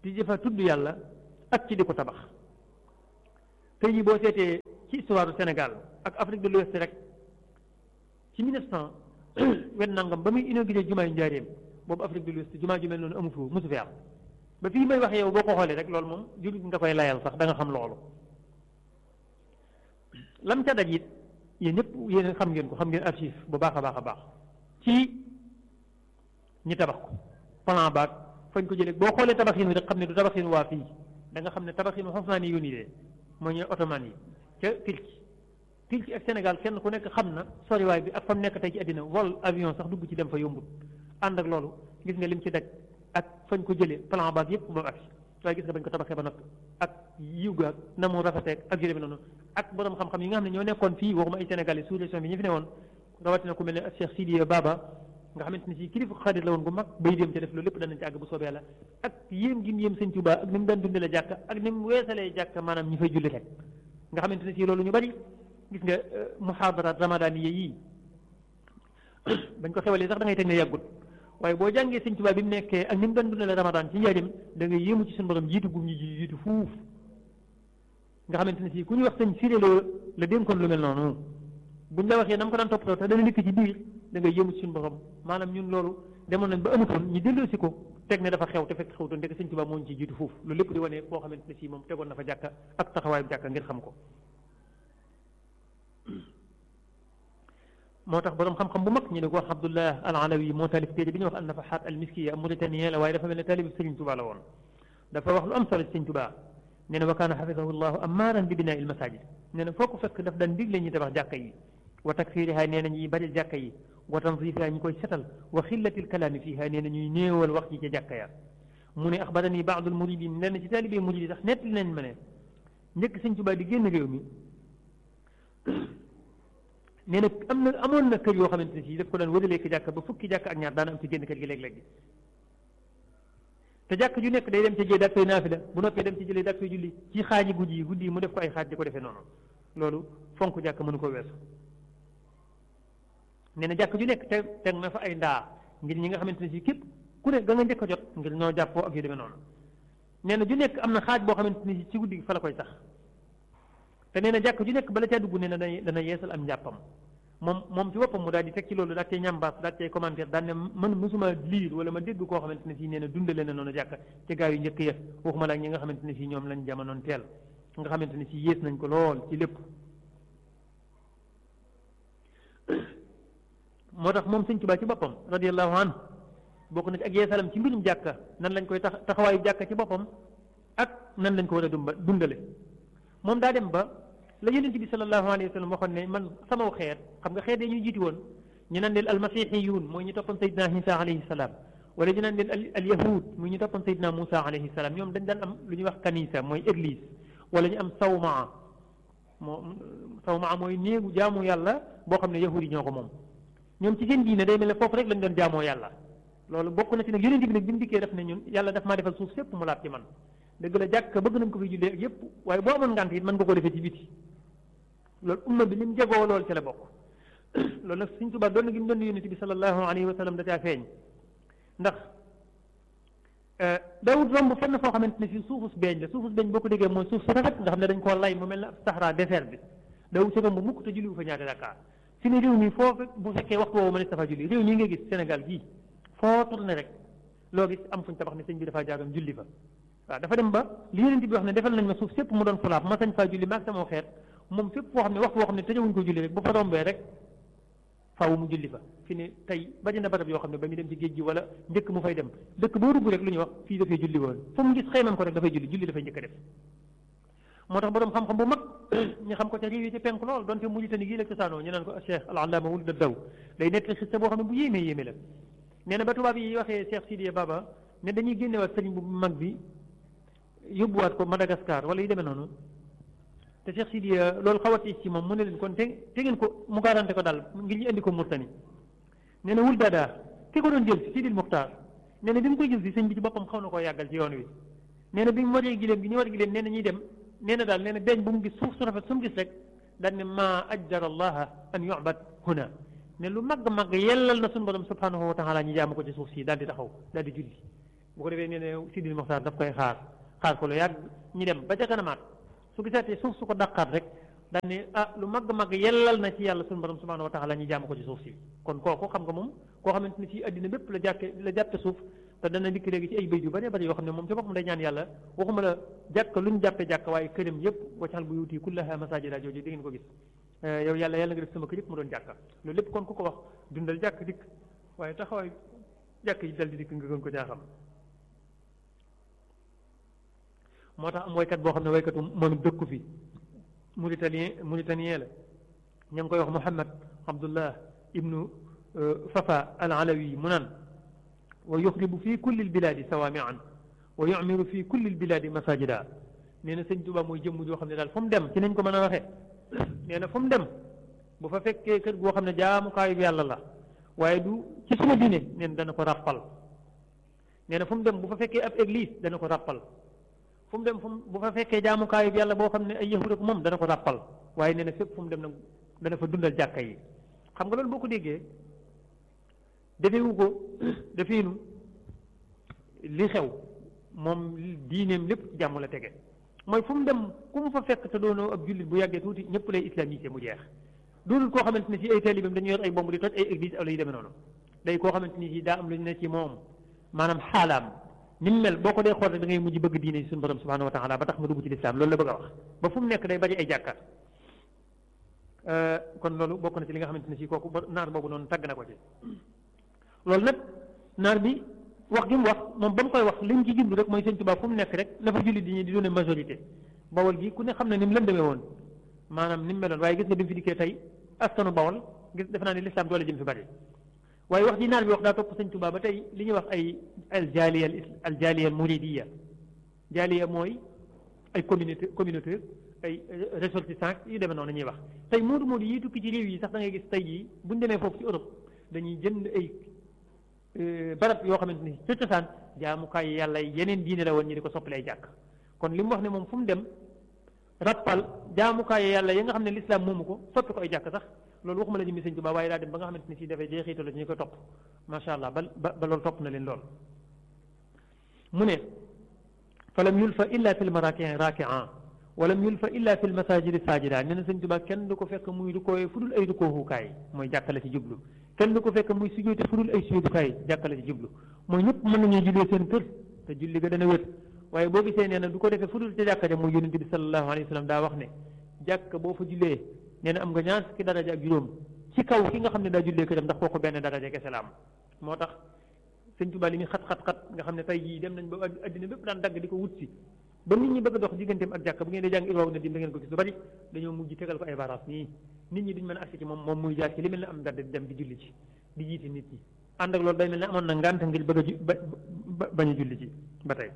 di jëfa tudd yàlla ak ci di ko tabax tey jii boo seetee ci histoire du Sénégal ak Afrique de l'Ouest rek ci 1900 wen nangam ba muy inauguré jumaa yu njaareem boobu Afrique de l'Ouest jumaa ju mel noonu amu fi mosu fi am ba fii may wax yow boo ko xoolee rek loolu moom jullit nga koy layal sax da nga xam loolu lam ca daj it yéen ñëpp yéen xam ngeen ko xam ngeen archive bu baax a baax a baax ci ñi tabax ko plan baag fañ ko jëlee boo xoolee tabaxin wi rek xam ne du tabaxin waa fii da nga xam ne tabaxin wi Osmani yi de mooy ñooy ottoman yi ca Turquie Turquie ak Sénégal kenn ku nekk xam na soriwaay bi ak fa mu nekk tey ci àddina vol avion sax dugg ci dem fa yombut ànd ak loolu gis nga lim ci daj ak fañ ko jëlee plan baag yëpp ba agsi waaye gis nga bañ ko tabaxee ba noppi ak yiw ga na mu rafeteeg ak jëlee bi noonu ak borom xam-xam yi nga xam ne ñoo nekkoon fii waxuma ay Sénégalais sous région bi ñu fi ne woon rawatina ku mel ne Cheikh Sidiya Baba nga xamante ne si kilifa xarit la woon gu mag bay dem ca def loolu lépp danañ ci àgg bu soobee yàlla ak yéem gi mu yéem sëñ Tuubaa ak ni mu daan dundale jàkka ak ni mu weesalee jàkka maanaam ñi fay julli rek nga xamante ne si loolu ñu bari gis nga muhaadaraat ramadaniya yii bañ ko xewalee sax da ngay teg ne yàggut waaye boo jàngee sëñ Tuubaa bi mu nekkee ak ni mu daan dundale ramadan ci njaarim da ngay yéemu ci suñu borom jiitu gum ñi ji jiitu fuuf nga xamante ne si ku ñu wax sëñ siréloo la dénkoon lu mel noonu buñ la waxee na mu ko daan toppatoo te dana nekk ci biir da ngay yëmu ci suñu borom maanaam ñun loolu demoon nañ ba amutoon ñu delloo si ko teg ne dafa xew te fekk xewtoon ndek sëñ Tuubaa moo ñu ci jiitu foofu loolu lépp di wane koo xamante ne si moom tegoon na fa jàkka ak taxawaayu jàkka ngir xam ko moo tax borom xam-xam bu mag ñu ne ko wax Abdullah al Alawi moo taalif téere bi ñuy wax an nafaxaat al miskiya Mauritanie la waaye dafa mel ne taalib sëriñ Tuubaa la woon dafa wax lu am solo ci sëñ Tuubaa nee na wa kaana xafidahu llahu amaaran bi binaa il masajid nee na foo ko fekk daf daan digle ñuy tabax jàkka yi wa takfiriha nee na ñuy bari jàkka yi wa tanzifiha ñu koy setal wa xillatil kalaami fiha nee na ñuy néewal wax ji ca jàkka ya mu ne axbarani baadul muridin lenn ci taalibee murid yi sax nett nañ ma ne njëkk sëñ Tuubaa di génn réew mi nee na am na amoon na kër yoo xamante ne si daf ko daan wëralee ki jàkka ba fukki jàkka ak ñaar daana am ci génn kër gi léeg-léeg gi te jàkk ju nekk day dem ca jee daat koy naafila bu noppee dem ci jëlee daat koy julli ci xaaji guddi yi guddi yi mu def ko ay xaaj di ko defee noonu loolu fonk jàkk mënu ko weesu nee na jàkk ju nekk te teg na fa ay ndaa ngir ñi nga xamante ne si képp ku ne ga nga njëkk a jot ngir ñoo jàppoo ak yu demee noonu nee na ju nekk am na xaaj boo xamante ne si ci guddi gi fa la koy sax te nee na jàkk ju nekk bala caa dugg nee na dana dana yeesal am njàppam moom moom ci boppam mu daal di teg ci loolu daal cay ñambaas daal cay commentaire daal ne man mësuma liir wala ma dégg koo xamante ne si nee na dundale na noonu jàkk ci gaa yu njëkk ya waxuma la ak ñi nga xamante ne si ñoom lañ jamonoon teel nga xamante ne si yées nañ ko lool ci lépp moo tax moom sëñ Tuubaa ci boppam radiallahu anhu bokk na ci ak yeesalam ci mbirum jàkka nan lañ koy tax taxawaayu jàkka ci boppam ak nan lañ ko war a dumba dundale moom daa dem ba la yonent bi sallallahu alayhi wa sallam waxoon ne man sama xeet xam nga xeet yi ñu jiiti woon ñu naan leen almasihiyuun mooy ñu toppoon sayidina Isa alayhi salaam wala ñu naan leen al yahud muy ñu toppoon sayidina Musa alayhi salaam ñoom dañ daan am lu ñuy wax kanisa mooy église wala ñu am sawmaa moo sawmaa mooy néegu jaamu yàlla boo xam ne yahud yi ñoo ko moom ñoom ci seen diine day mel ne foofu rek lañ doon jaamoo yàlla loolu bokk na ci nag yonent bi nag bi mu dikkee def ne ñun yàlla daf maa defal suuf sépp mu laat ci man dëgg la jàkk bëgg nañ ko fi jullee ak yépp waaye boo amoon ngànt it mën nga ko defee ci biti loolu umma bi ni mu jegoo loolu ci la bokk loolu nag Sëñ Tuubaa doon na gi mu doon yonent bi sallallahu alayhi wa sallam da caa feeñ ndax dawut romb fenn foo xamante ne fii suufus beeñ la suufus beeñ boo ko déggee mooy suuf su rafet nga xam ne dañ koo lay mu mel ne ab saxara désert bi dawut si romb mukk te julliwu fa ñaata rakkaa fi ne réew mi foofu bu fekkee waxtu woowu mënees dafa julli réew mi nga gis Sénégal gii foo tourné rek loo gis am fuñ tabax ne sëñ bi dafaa jaaroon julli fa waaw dafa dem ba li yonent bi wax ne defal nañ ma suuf sépp mu doon fulaab ma sañ faa julli maag sama xeet moom fépp foo xam ne waxtu woo xam ne tëjewuñ ko julli rek bu fa rombee rek faaw mu julli fa fi ne tey bari na barab yoo xam ne ba mu dem ci géej gi wala njëkk mu fay dem dëkk boo dugg rek lu ñuy wax fii dafay julli woon fu mu gis xëymam ko rek dafay julli julli dafay njëkk a def moo tax borom xam-xam bu mag ñu xam ko ca réew yi ci penk lool donte Mauritanie gii la cosaanoo ñu naan ko Cheikh al Allama wul da daw day nekk xista boo xam ne bu yéemee yéeme la nee na ba tubaab yi waxee Cheikh Sidiya Baba ne dañuy génnewaat sëriñ bu mag bi yóbbuwaat ko Madagascar wala yu demee noonu te Cheikh Sidiya loolu xaw a tiis ci moom mu ne leen kon te te ngeen ko mu garanté ko daal ngir ñu indi ko Mauritanie nee na wul daadaa ki ko doon jël si Sidil Muxtaar nee na bi mu koy jël si sëñ bi ci boppam xaw na koo yàggal ci yoon wi nee na bi mu waree gileem gi ñu war gileem nee na ñuy dem nee na daal nee na beeñ bu mu gis suuf su rafet su mu gis rek daal ne maa ajjara allaha an yu'bad huna ne lu màgg màgg yellal na suñu borom subhanahu wa taala ñu jaamu ko ci suuf si daal di taxaw daal di julli bu ko defee nee ne Sidil Moxtaar daf koy xaar xaar ko lu yàgg ñu dem ba ca kanamaat su gisaatee suuf su ko dàqaat rek daan ne ah lu mag mag yellal na ci yàlla suñu borom subhanahu wa taala ñu jaamu ko ci suuf si kon kooku xam nga moom koo xamante ni si addina bépp la jàkke la jàppe suuf te dana dikk léegi ci ay béy yu bëree bëri yoo xam ne moom ci boppam day ñaan yàlla waxuma la jàkk lu ñu jàppe jàkk waaye këram yëpp waccaxal bu yuuti kullaha masajida jooju di ngeen ko gis yow yàlla yàlla nga def sama kër yëpp mu doon jàkka loolu lépp kon ku ko wax dundal jàkk dikk waaye taxawaay jàkk yi dal di dikk nga gën ko jaaxam moo tax am waykat boo xam ne waykatu moom dëkku fi mauritanien mauritanien la ña ngi koy wax Muhammad Abdullah ibnu Fafa al Alawi mu naan wa yuxribu fi kulli lbilaadi sawaamian wa yumiru fi kulli lbilaadi masajida nee na sëñ Tuba mooy jëmm joo xam ne daal fu mu dem ci nañ ko mën a waxee nee na fu mu dem bu fa fekkee kër goo xam ne jaamukaayu yàlla la waaye du ci suma diine nee na dana ko ràppal nee na fu mu dem bu fa fekkee ab église dana ko ràppal fu mu dem fu mu bu fa fekkee jaamukaayu yàlla boo xam ne ay yahud ak moom dana ko ràppal waaye nee na fépp fu mu dem nag dana fa dundal jàkka yi xam nga loolu boo ko déggee defewu ko defeenu li xew moom diineem lépp jàmm la tege mooy fu mu dem ku mu fa fekk te doonoo ab jullit bu yàggee tuuti ñëpp lay islamisé mu jeex doonul koo xamante ne si ay taalibeem dañu yor ay bomb di toj ay église wala yu demee noonu day koo xamante ni si daa am lu ñu ne ci moom maanaam xaalaam ni mu mel boo ko dee xool rek da ngay mujj bëgg diine suñu borom subhanahu wa taala ba tax nga dugg ci lislaam loolu la bëgg a wax ba fu mu nekk day bari ay jàkkaat kon loolu bokk na ci li nga xamante ne si kooku naar boobu noonu tagg na ko ci loolu nag naar bi wax gi mu wax moom ba mu koy wax li mu ci jublu rek mooy sëñ Tuubaa fu mu nekk rek na fa jullit di ñu di doone majorité bawol gi ku ne xam ne ni mu lëndamee woon maanaam ni mu meloon waaye gis nga bi mu fi dikkee tey askanu bawol gis defe naa ne lislaam doole jëm fi bari waaye wax ji naar bi wax daa topp sëñ Tuubaa ba tey li ñuy wax ay al jaaliya al jaaliya al muridiya jaaliya mooy ay communauté communauté ay ressortissants yu demee noonu ñuy wax tey moodu moodu yi tukki ci réew yi sax da ngay gis tey jii buñu demee foofu ci Europe dañuy jënd ay barab yoo xamante ni ca cosaan jaamukaay yàlla yeneen diine la woon ñu di ko soppali ay jàkk kon li mu wax ne moom fu mu dem rappal jaamukaay yàlla yi nga xam ne lislaam moomu ko soppi ko ay jàkk sax loolu waxuma la jëmmi sëñ Tuubaa waaye daa dem ba nga xamante ni si dafay jeexital la ñu ko topp macha allah ba ba loolu topp na leen lool mu ne falam yulfa illa fi lmarakin rakian walam yulfa illa fi lmasajidi sajida nee na sëñ Tuubaa kenn du ko fekk muy du koy fu dul ay du kooxukaay mooy jàkka la ci jublu kenn du ko fekk muy sujjóote fu dul ay sujjóotukaay jàkka la ci jublu mooy ñëpp mën nañoo jullee seen kër te julli ga dana wét waaye boo gisee nee na du ko defee fu dul ci jàkka ja mooy yonente bi sallallahu alayhi wa sallam daa wax ne jàkka boo fa jullee nee na am nga ñaar fukki daraja ak juróom ci kaw ki nga xam ne daa jullee këram ndax kooku benn daraja kese la am moo tax sëñ Tuubaa li muy xat-xat-xat nga xam ne tey jii dem nañ ba addina bépp daan dagg di ko wut si ba nit ñi bëgg a dox digganteem ak jàkka bu ngeen dee jàng irwaaw na dim da ngeen ko gis lu bari dañoo mujj tegal ko ay baras nii nit ñi duñ mën a agsi ci moom moom muy jaar ci li mel ne am ndadd di dem di julli ci di jiite nit ñi ànd ak loolu day mel ne amoon na ngànt ngir bëgg a ju ba bañ a julli ci ba tey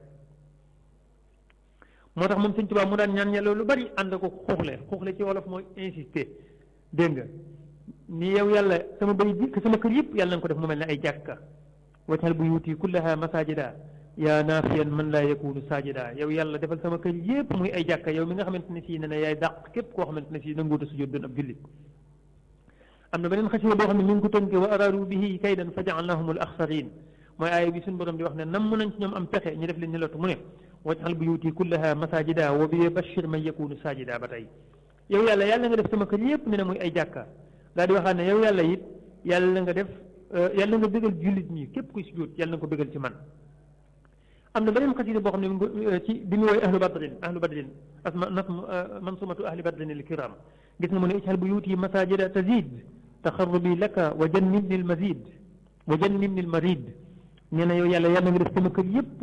moo tax moom sëñ Tuubaa mu daan ñaan yàlla lu bari ànd ko xuuxle xuuxle ci wolof mooy insister dégg nga ni yow yàlla sama bay bi sama kër yëpp yàlla na ko def mu mel ne ay jàkka wajal buyuti kullaha masajida yaa naafiyan man laa yakunu sajida yow yàlla defal sama kër yëpp muy ay jàkka yow mi nga xamante ne sii ne ne yaay dàq képp koo xamante ne sii nanguuta sujjóot doon ab jullit am na beneen xasida boo xam ne mi ngi ko tënke wa araadu bihi kaydan fa jaalnahum al axsarin mooy aaya bi suñu borom di wax ne nam nañ ci ñoom am pexe ñu def leen ni lottu mu ne wajal buyuti kullaha masajida wa bi bashir man yakunu sajida ba tey yow yàlla yàlla nga def sama kër yëpp ne ne muy ay jàkka daal di waxaat ne yow yàlla it yàlla nga def yàlla nga bégal jullit ñi képp kuy sujjóot yàlla nga ko bégal ci man am na beneen xasida boo xam ne ci bi mu woy ahlu badrin ahlu badrin asma nas mansumatu ahli badrin al kiram gis nga mu ne ijhal buyuti masajida tazid taxarrubi laka wa jannibni al mazid wa jannibni al marid nee na yow yàlla yàlla nga def sama kër yëpp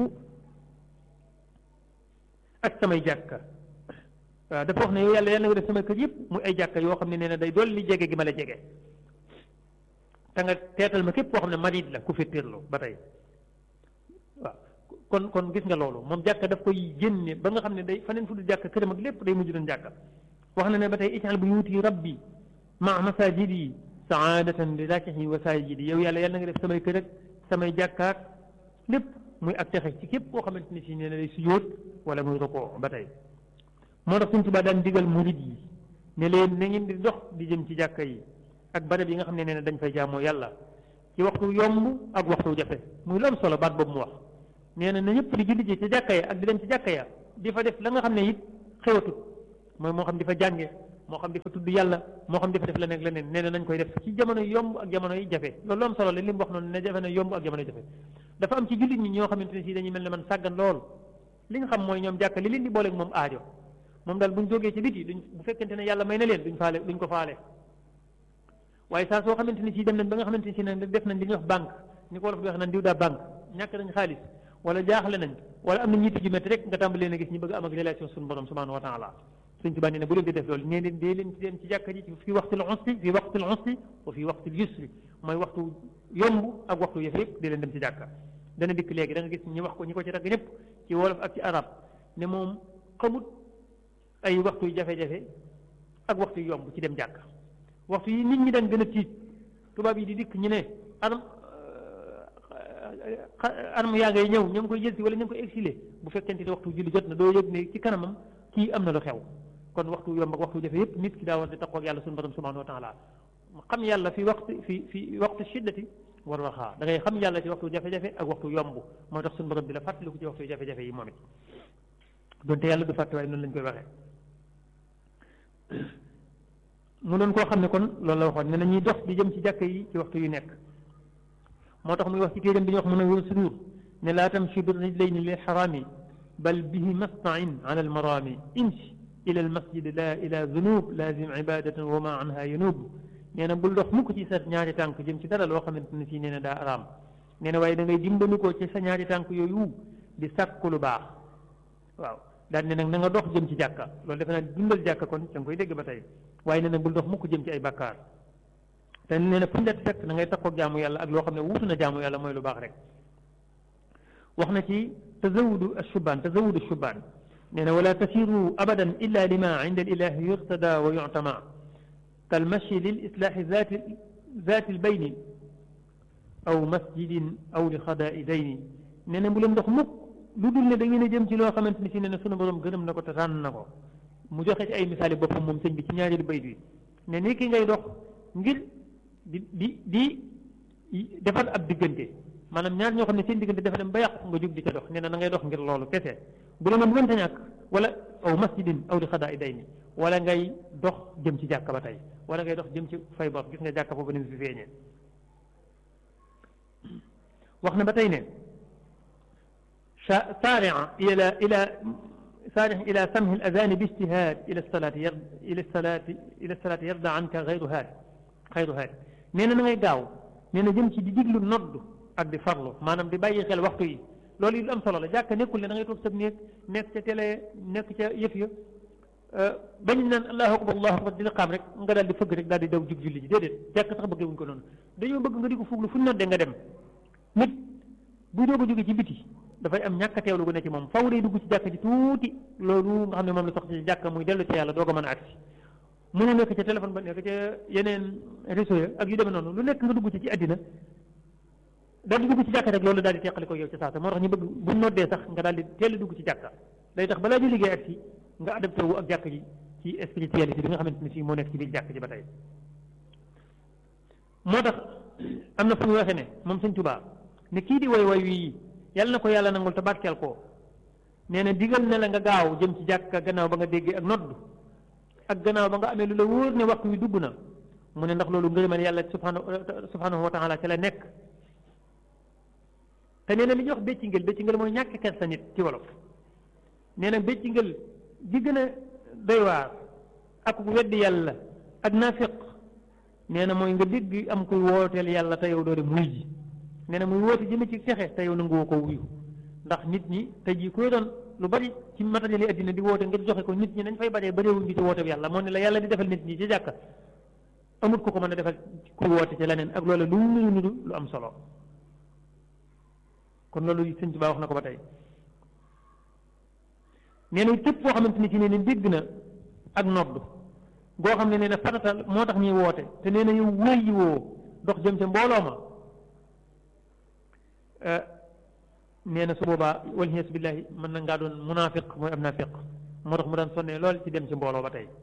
ak samay jàkka waaw dafa wax ne yow yàlla yàlla nga def sama kër yëpp muy ay jàkka yoo xam ne nee na day dolli jege gi ma la jege te nga teetal ma képp koo xam ne marid la ku fettirlu ba tey waaw kon kon gis nga loolu moom jàkka daf koy génne ba nga xam ne day faneen fu dul jàkka këram ak lépp day mujj doon jàkka wax na ne ba tey ijal bu yuuti rabbi ma masajidi saadatan li rakihi wa sajidi yow yàlla yàlla nga def samay kër ak samay jàkkaak lépp muy ak texe ci képp koo xamante ni si nee na day sujjóot wala muy rokoo ba tey moo tax suñ tubaa daan digal murid yi ne leen na ngeen di dox di jëm ci jàkka yi ak barab yi nga xam ne nee na dañ fay jaamoo yàlla ci waxtu yomb ak waxtu jafe muy lu am solo baat boobu mu wax nee na na ñëpp di julli ji ci jàkka ya ak di dem ci jàkka ya di fa def la nga xam ne it xewatut mooy moo xam di fa jànge moo xam di fa tudd yàlla moo xam di fa def leneen ak leneen nee na nañ koy def ci jamono yomb ak jamono yi jafe loolu am solo la li mu wax noonu ne jafe na yomb ak jamono yi jafe dafa am ci jullit ñi ñoo xamante ne si dañuy mel ne man sàggan lool li nga xam mooy ñoom jàkka li leen di booleeg moom aajo moom daal buñ jógee ci biti duñ bu fekkente ne yàlla may na leen duñ faale duñ ko faale waaye saa soo xamante ni si dem nañ ba nga xamante ni si ne def nañ li ñuy wax banque ni ko wolof di wax naan diw daa banque ñàkk nañ xaalis wala jaaxle nañ wala am na ñitti ju métti rek nga tàmbali leen a gis ñu bëgg am ak relation suñu borom subhanahu wa taala suñ tubaa nee ne bu leen di def loolu nee leen dee leen ci dem ci jàkka ji fi waxtul usri fi waxtul usri wa fi waxtul yusri mooy waxtu yomb ak waxtu yëf yëpp dee leen dem ci jàkka dana dikk léegi da nga gis ñi wax ko ñi ko ci tagg ñëpp ci wolof ak ci arab ne moom xamut ay waxtu yu jafe-jafe ak waxtu yu yomb ci dem jàkka waxtu yi nit ñi daan gën a tiit tubaab yi di dikk ñu ne arm arme yaa ngay ñëw ña ngi koy jël si wala ña ngi koy exilé bu fekkente ne waxtu julli jot na doo yëg ne ci kanamam kii am na lu xew kon waxtu yomb ak waxtu jafe yëpp nit ki daa war di taxaw ak yàlla suñu borom subhanahu wa taala xam yàlla fi waxtu fi fi waxtu shiddati war waxaa da ngay xam yàlla ci waxtu jafe-jafe ak waxtu yomb moo tax suñu borom bi la fàttaliku ci waxtu jafe-jafe yi moom it donte yàlla du fàtte waaye noonu lañ koy waxee mu doon koo xam ne kon loolu la waxoon ne na ñuy dox di jëm ci jàkk yi ci waxtu yu nekk moo tax muy wax ci téeram bi ñuy wax mun a wér sudur ne laa tamshi bi rijlayni lil xaraami bal bihi mastain ala almarami imshi ila almasjid la ila zunub lazim ibadatan wa ma anha yanub nee na bul dox mukk ci sa ñaari tànk jëm ci dara loo xamante ne si nee na daa araam nee na waaye da ngay dimbali ko ci sa ñaari tànk yooyu di sàkku lu baax waaw daal ne nag na nga dox jëm ci jàkka loolu defe naa dundal jàkka kon da nga koy dégg ba tey waaye nee na bul dox mukk jëm ci ay bakkaar te nee na fu ñu fekk na ngay takkoog jaamu yàlla ak loo xam ne wuutu na jaamu yàlla mooy lu baax rek wax na ci tazawudu ashubaan tazawudu ashubaan nee na wala tasiru abadan illa lima inda alilahi yurtada wa yu'tama kal mashi lil islaahi zaati zaati albayni aw masjidin aw li xadaai dayni nee na bu leen dox mukk lu dul ne da ngeen a jëm ci loo xamante ni si ne ne sunu borom gërëm na ko te tànn na ko mu joxe ci ay misaali boppam moom sëñ bi ci ñaareelu bayt bi ne ni ki ngay dox ngir di di di defar ab diggante maanaam ñaar ñoo xam ne seen diggante dafa dem ba yàqu nga jóg di ca dox nee na na ngay dox ngir loolu kese bu la nga mënta ñàkk wala aw masjidin aw li xadaa i day ni wala ngay dox jëm ci jàkka ba tey wala ngay dox jëm ci fay bor gis nga jàkka foofu ni mu fi feeñee wax na ba tey ne سارع إلى إلى سارع إلى سمه الأذان باجتهاد إلى الصلاة يرد إلى الصلاة إلى الصلاة يرضى عنك غير هاد غير هاد نينا نغي داو نينا جيم سي دي ديغلو نود ak di farlu maanaam di bàyyi xel waxtu yi loolu it lu am solo la jàkk nekkul ne da ngay toog sab néeg nekk ca télé nekk ca yëf ya bañ naan allahu akbar allahu akbar di liqaam rek nga daal di fëgg rek daal di daw jug julli ji déedéet jàkk sax bëggee wuñ ko noonu dañoo bëgg nga di ko fuglu fu ñu noddee nga dem nit buy doog a jóge ci biti dafay am ñàkk a teewlu gu ne ci moom faw day dugg ci jàkk ji tuuti loolu nga xam ne moom la sox ci jàkk muy dellu ci yàlla doog a mën a agsi mënu nekk ca téléphone ba nekk ca yeneen réseau ya ak yu demee noonu lu nekk nga dugg ci ci àddina daal di dugg ci jàkka rek loolu daal di teqali ko yow ci saasa moo tax ñu bëgg bu noddee sax nga daal di teel a dugg ci jàkka day tax balaa ñu liggéey ak si nga adapté wu ak jàkk ji ci spiritualité bi nga xamante ne si moo nekk ci biir jàkk ji ba tey moo tax am na fu ñu waxee ne moom sëñ Tuubaa ne kii di way way wii yàlla na ko yàlla nangul te barkeel ko nee na digal na la nga gaaw jëm ci jàkka gannaaw ba nga déggee ak nodd ak gannaaw ba nga amee lu la wóor ne waxtu wi dugg na mu ne ndax loolu ngërëmal yàlla subhanahu subhanahu wa taala ca la nekk te nee na li ñuy wax béccingel béccingel mooy ñàkk kersa nit ci wolof nee na béccingel gi gën a doy waar ak weddi yàlla ak naafiq nee na mooy nga dégg am kuy wooteel yàlla te yow doo dem muy ji nee na muy woote jëme ci texe te yow nanguwoo ko wuyu ndax nit ñi tey jii koy doon lu bari ci matériel yi addina di woote ngir joxe ko nit ñi nañ fay baree bareewuñ gi ci woote bi yàlla moo ne la yàlla di defal nit ñi ci jàkka amut ko ko mën a defal kuy woote ci leneen ak loolu lu mu nudu lu am solo kon loolu sëñ Tuubaa wax na ko ba tey nee na képp koo xamante ni ci nee na dégg na ak nodd goo xam ne nee na faratal moo tax ñuy woote te nee na yow wóoyi woo dox jëm ca mbooloo ma nee na su boobaa walxies billahi mën na ngaa doon munaafiq mooy am naafiq moo tax mu daan sonnee lool ci dem ci mbooloo ba tey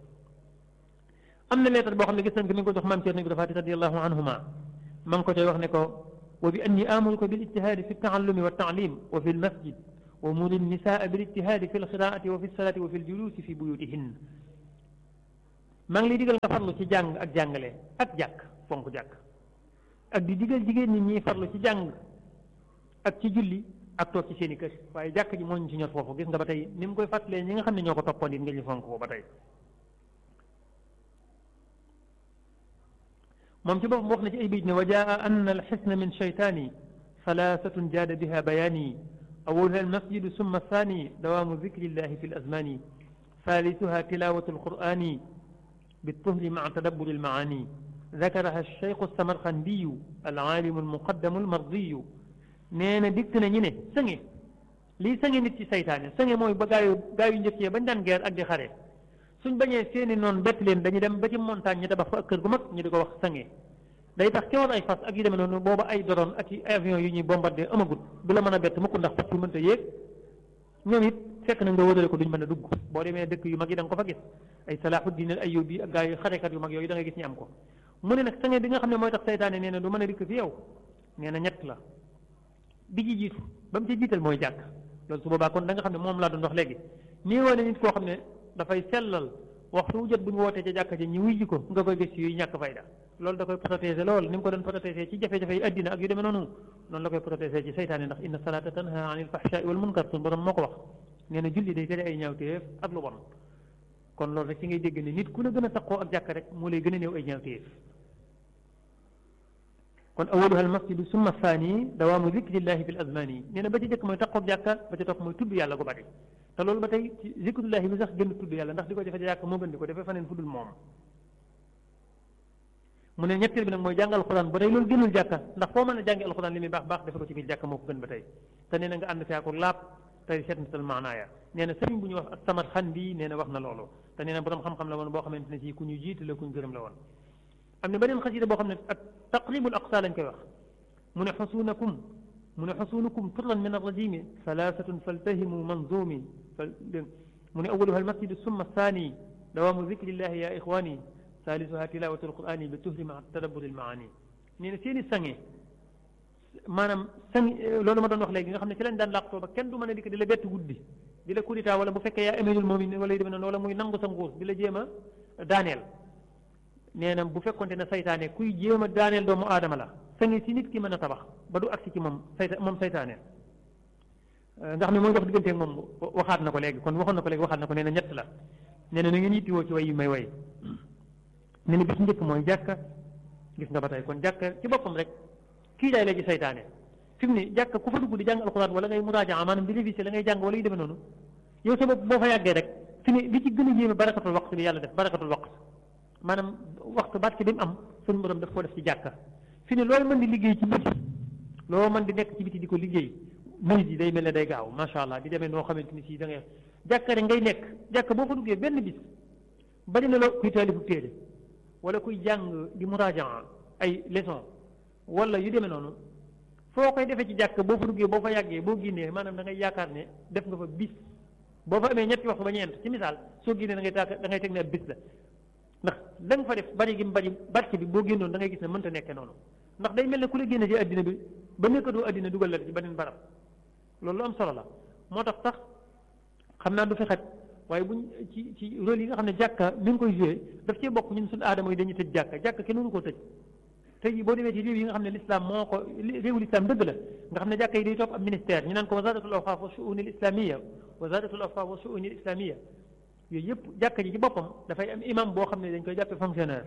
am na leetar boo xam ne gis nañ ko mi ngi ko jox maam Cerno Ibra Faati radiyallahu anhuma ma ngi ko cay wax ne ko wa bi anni amuruka bil ijtihaadi fi taallumi wa taalim wa fi lmasjid wa muri nisaa bil ijtihaadi fi lqiraati wa fi lsalaati wa fi ljuluusi fi buyutihin maa ngi lay digal nga farlu ci jàng ak jàngale ak jàkk fonk jàkk ak di digal jigéen ñi ñiy farlu ci jàng ak ci julli ak toog ci seen i kër waaye jàkk ji moo ñu ci ñor foofu gis nga ba tey ni mu koy fàttalee ñi nga xam ne ñoo ko toppoon it nga ñu fonk ko ba tey moom ci boppam wax na ci ay bayit ne wa jaa anna alxisna min shaytaani salaasatun jaada biha bayaani awwaluha almasjidu summa athani dawaamu dikrillahi fi alazmani ثالثها تلاوة القرآن بالطهر مع تدبر المعاني ذكرها الشيخ السمرقندي العالم المقدم المرضي nee na dikk na ñu ne sëŋe lii sëŋe nit ci saytaane sëŋe mooy ba gaayu gaayu njëkk yi bañ daan geer ak di xare suñ bañee seeni noonu bett leen dañuy dem ba ci montagne ñu tabax fa ak kër gu mag ñu di ko wax sëŋe day tax kewoon ay fas ak yu demee noonu booba ay doron ak i avion yu ñuy bombardé amagut du la mën a bett mukk ndax fas yu mënta yéeg ñoom it fekk na nga wëdale ko duñ mën a dugg boo demee dëkk yu mag yi da nga ko fa gis ay Salahuddin al Ayyubi ak gaa yu xarekat yu mag yooyu da ngay gis ñu am ko mu ne nag sëŋe bi nga xam ne mooy tax saytaane nee na du mën a dikk fi yow nee na ñett la bi ci jiitu ba mu ci jiital mooy jàkk loolu su boobaa kon da nga xam ne moom laa doon wax léegi nii woone nit koo xam ne dafay sellal waxtu wu jot bu ñu wootee ca jàkka ji ñu wuy ji ko nga koy gis yuy ñàkk fayda loolu da koy protéger lool ni mu ko doon protéger ci jafe-jafe yi addina ak yu demee noonu noonu la koy protéger ci saytaane ndax inna salata tanha anil fahshaai wal munkar suñu borom moo ko wax nee na julli day tere ay ñaawteef ak lu bon kon loolu rek ci ngay dégg ne nit ku la gën a taqoo ak jàkka rek moo lay gën a néew ay ñaawteef kon awaluha almasjidu summa thani dawaamu zikrillahi fi l azmani nee na ba ci jëkk mooy taqoog jàkka ba ci topp mooy tudd yàlla gu bari te loolu ba tey ci zikrullahi bi sax gën tudd yàlla ndax di ko defee jàkka moo gën di ko defee faneen fu dul moom mu ne ñetteel bi nag mooy jàng alxuraan ba tey loolu gënul jàkka ndax foo mën a jàngi alxuraan li muy baax baax defe ko ci biir jàkka moo ko gën ba tey te nee na nga ànd fee ko laab tey seetnital maanaaya nee na sëriñ bu ñuy wax ak samat xan bi nee na wax na loolu te nee na borom xam-xam la woon boo xamante ne si ku ñu jiitu la ku ñu gërëm la woon am na beneen xasida boo xam ne ak taqribul aqsa lañ koy wax mu ne xusuunakum mu ne xusuunukum turran min arrajimi salaasatun faltahimu manzumi fal mu ne awaluha almasjidu summa thani dawaamu zikrillahi ya ixwani salisuha tilawatu alqurani bi tuhri ma tadabburi almaani nee na seen i sange maanaam sang loolu ma doon wax léegi nga xam ne ci lañ daan làqtoo ba kenn du mën a dikk di la bett guddi di la kudita wala bu fekkee yaa amirul moomin wala yu demee noonu wala muy nangu sa nguur di la jéem a daaneel nee na bu fekkonte ne saytaane kuy jéem a daaneel doomu aadama la sange si nit ki mën a tabax ba du agsi ci moom sayta moom saytaane nga xam ne mooy dox digganteeg moom waxaat na ko léegi kon waxoon na ko léegi waxaat na ko nee na ñett la nee na na ngeen yittiwoo ci way yu may way nee na bis njëkk mooy jàkka gis nga ba tey kon jàkka ci boppam rek kii daay léegi saytaane fi mu ne jàkka ku fa dugg di jàng alxuraan wala ngay muraaja maanaam di réviser la ngay jàng wala yu demee noonu yow sa bopp boo fa yàggee rek fi ne li ci gën a yéeme barakatul waqt bi yàlla def barakatul waqt maanaam waxtu barke bi mu am suñu borom daf ko def ci jàkka fi ne loolu mën di liggéey ci biti loo mën di nekk ci biti di ko liggéey minit yi day mel ne day gaaw macha allah di demee noo xamante ni si da ngay jàkka rek ngay nekk jàkka boo fa duggee benn bis bari na loo kuy taalifu téere wala kuy jàng di muraaja ay leçon wala yu demee noonu foo koy defee ci jàkka boo fa duggee boo fa yàggee boo génnee maanaam da ngay yaakaar ne def nga fa bis boo fa amee ñetti waxtu ba ñeent ci misaal soo génnee da ngay taak da ngay teg ne ab bis la ndax la nga fa def bari gi mu bari barke bi boo génnoon da ngay gis ne mënta nekkee noonu ndax day mel ne ku la génne ci addina bi ba nekkatoo addina dugal la ci beneen barab loolu lu am solo la moo tax sax xam naa du fi xaj waaye buñ ci ci rôle yi nga xam ne jàkka mi ngi koy joué daf cee bokk ñun suñu aadama yi dañuy tëj jàkka jàkka kenn mënu koo tëj tey jii boo demee ci réew yi nga xam ne l'islam moo ko réewu l'islam dëgg la nga xam ne jàkka yi day topp ab ministère ñu naan ko wasaratul awqaaf wa shu'unil islamiyya wasaratul awqaaf wa shu'unil islamiyya yooyu yëpp jàkka ji ci boppam dafay am imam boo xam ne dañ koy jàppe fonctionnaire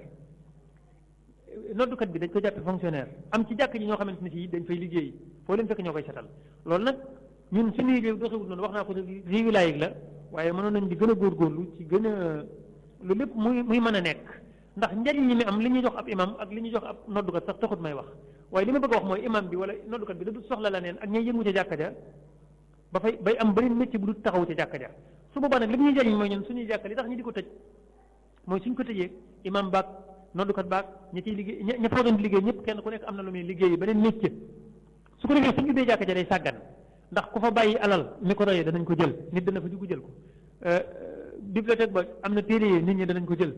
noddukat bi dañ koy jàppe fonctionnaire am ci jàkka ji ñoo xamante ne si dañ fay liggéey foo leen fekk ñoo koy setal loolu nag ñun suñuy réew doxewul noonu wax naa ko réewi laayig la waaye mënoon nañ di gën a góorgóorlu ci gën a lu lépp muy muy mën a nekk ndax njariñ ñi mi am li ñuy jox ab imam ak li ñuy jox ab noddukat sax taxut may wax waaye li ma bëgg a wax mooy imam bi wala noddukat bi da du soxla la neen ak ñay yëngu ca jàkka ja ba fay bay am beneen métier bu du taxaw ca jàkka ja su boobaa nag li ñuy jariñ mooy ñun suñuy jàkka li tax ñu di ko tëj mooy suñ ko tëjee imam baag noddukat baag ña ciy liggéey ña fa doon liggéey ñëpp kenn ku nekk am na lu muy liggéey beneen métier su ko defee suñu ubbee jàkka ja day sàggan ndax ku fa bàyyi alal micro yi danañ ko jël nit dana fa dugg jël ko bibliothèque ba am na téere yi nit ñi danañ ko jël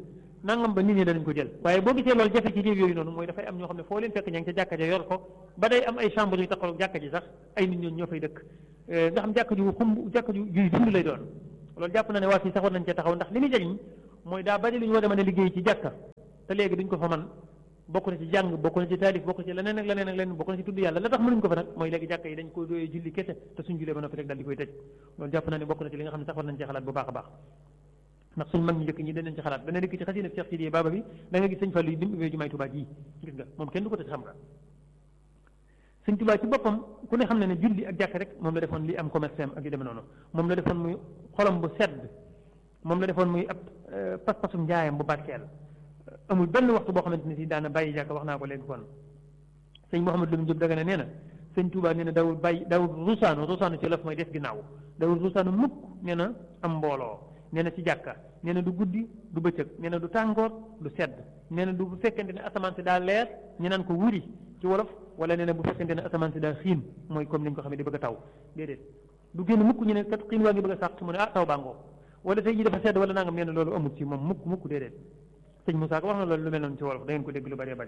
nangam ba nit ñi danañ ko jël waaye boo gisee loolu jafe ci réew yooyu noonu mooy dafay am ñoo xam ne foo leen fekk ña ngi ca jàkka ja yor ko ba day am ay chambre yu taxaw jàkka ji sax ay nit ñooñu ñoo fay dëkk nga xam jàkka ju xumb jàkka ju juy dund lay doon loolu jàpp na ne waa fii sax war nañ cee taxaw ndax li muy jëriñ mooy daa bari lu ñu war a mën a liggéey ci jàkka te léegi duñ ko fa man bokk na ci jàng bokk na ci taalif bokk na ci leneen ak leneen ak leneen bokk na ci tudd yàlla la tax mënuñ ko fa nag mooy léegi jàkka yi dañ ko dooyee julli kese te suñ jullee ba noppi rek daal di koy tëj loolu jàpp naa ne bokk na ci li nga xam ne sax war nañ cee xalaat bu baax a baax ndax suñ mag ñu njëkk ñi danañ ci xalaat dana dikk ci xasina Cheikh Sidiye Baba bi da nga gis sëñ Fallu yi bi mu ubbee jumaay Tuubaa ji gis nga moom kenn du ko tëj xam nga sëñ Tuubaa ci boppam ku ne xam ne ne julli ak jàkk rek moom la defoon li am commerce am ak yu demee noonu moom la defoon muy xolam bu sedd moom la defoon muy ab pas-pasum njaayam bu barkeel amul benn waxtu boo xamante ne si daana bàyyi jàkk wax naa ko léegi kon sëñ Mouhamadou Lamine Diop daga ne nee na sëñ Tuubaa nee na dawul bàyyi dawul rusaanu rusaanu ci laf mooy def ginnaaw dawul rusaanu mukk nee na am mbooloo nee na ci jàkka nee na du guddi du bëccëg nee na du tàngoor du sedd nee na du bu fekkente ne asamaan si daa leer ñu naan ko wuri ci wolof wala nee na bu fekkente ne asamaan si daa xiin mooy comme ni ñu ko xamee di bëgg a taw déedéet du génn mukk ñu ne kat xiin waa ngi bëgg a sàq mu ne ah taw baa ngoo wala tey jii dafa sedd wala nangam nee na loolu amut ci moom mukk mukk déedéet sëñ Moussa ko wax na loolu lu mel noonu ci wolof da ngeen ko dégg lu bëree bëri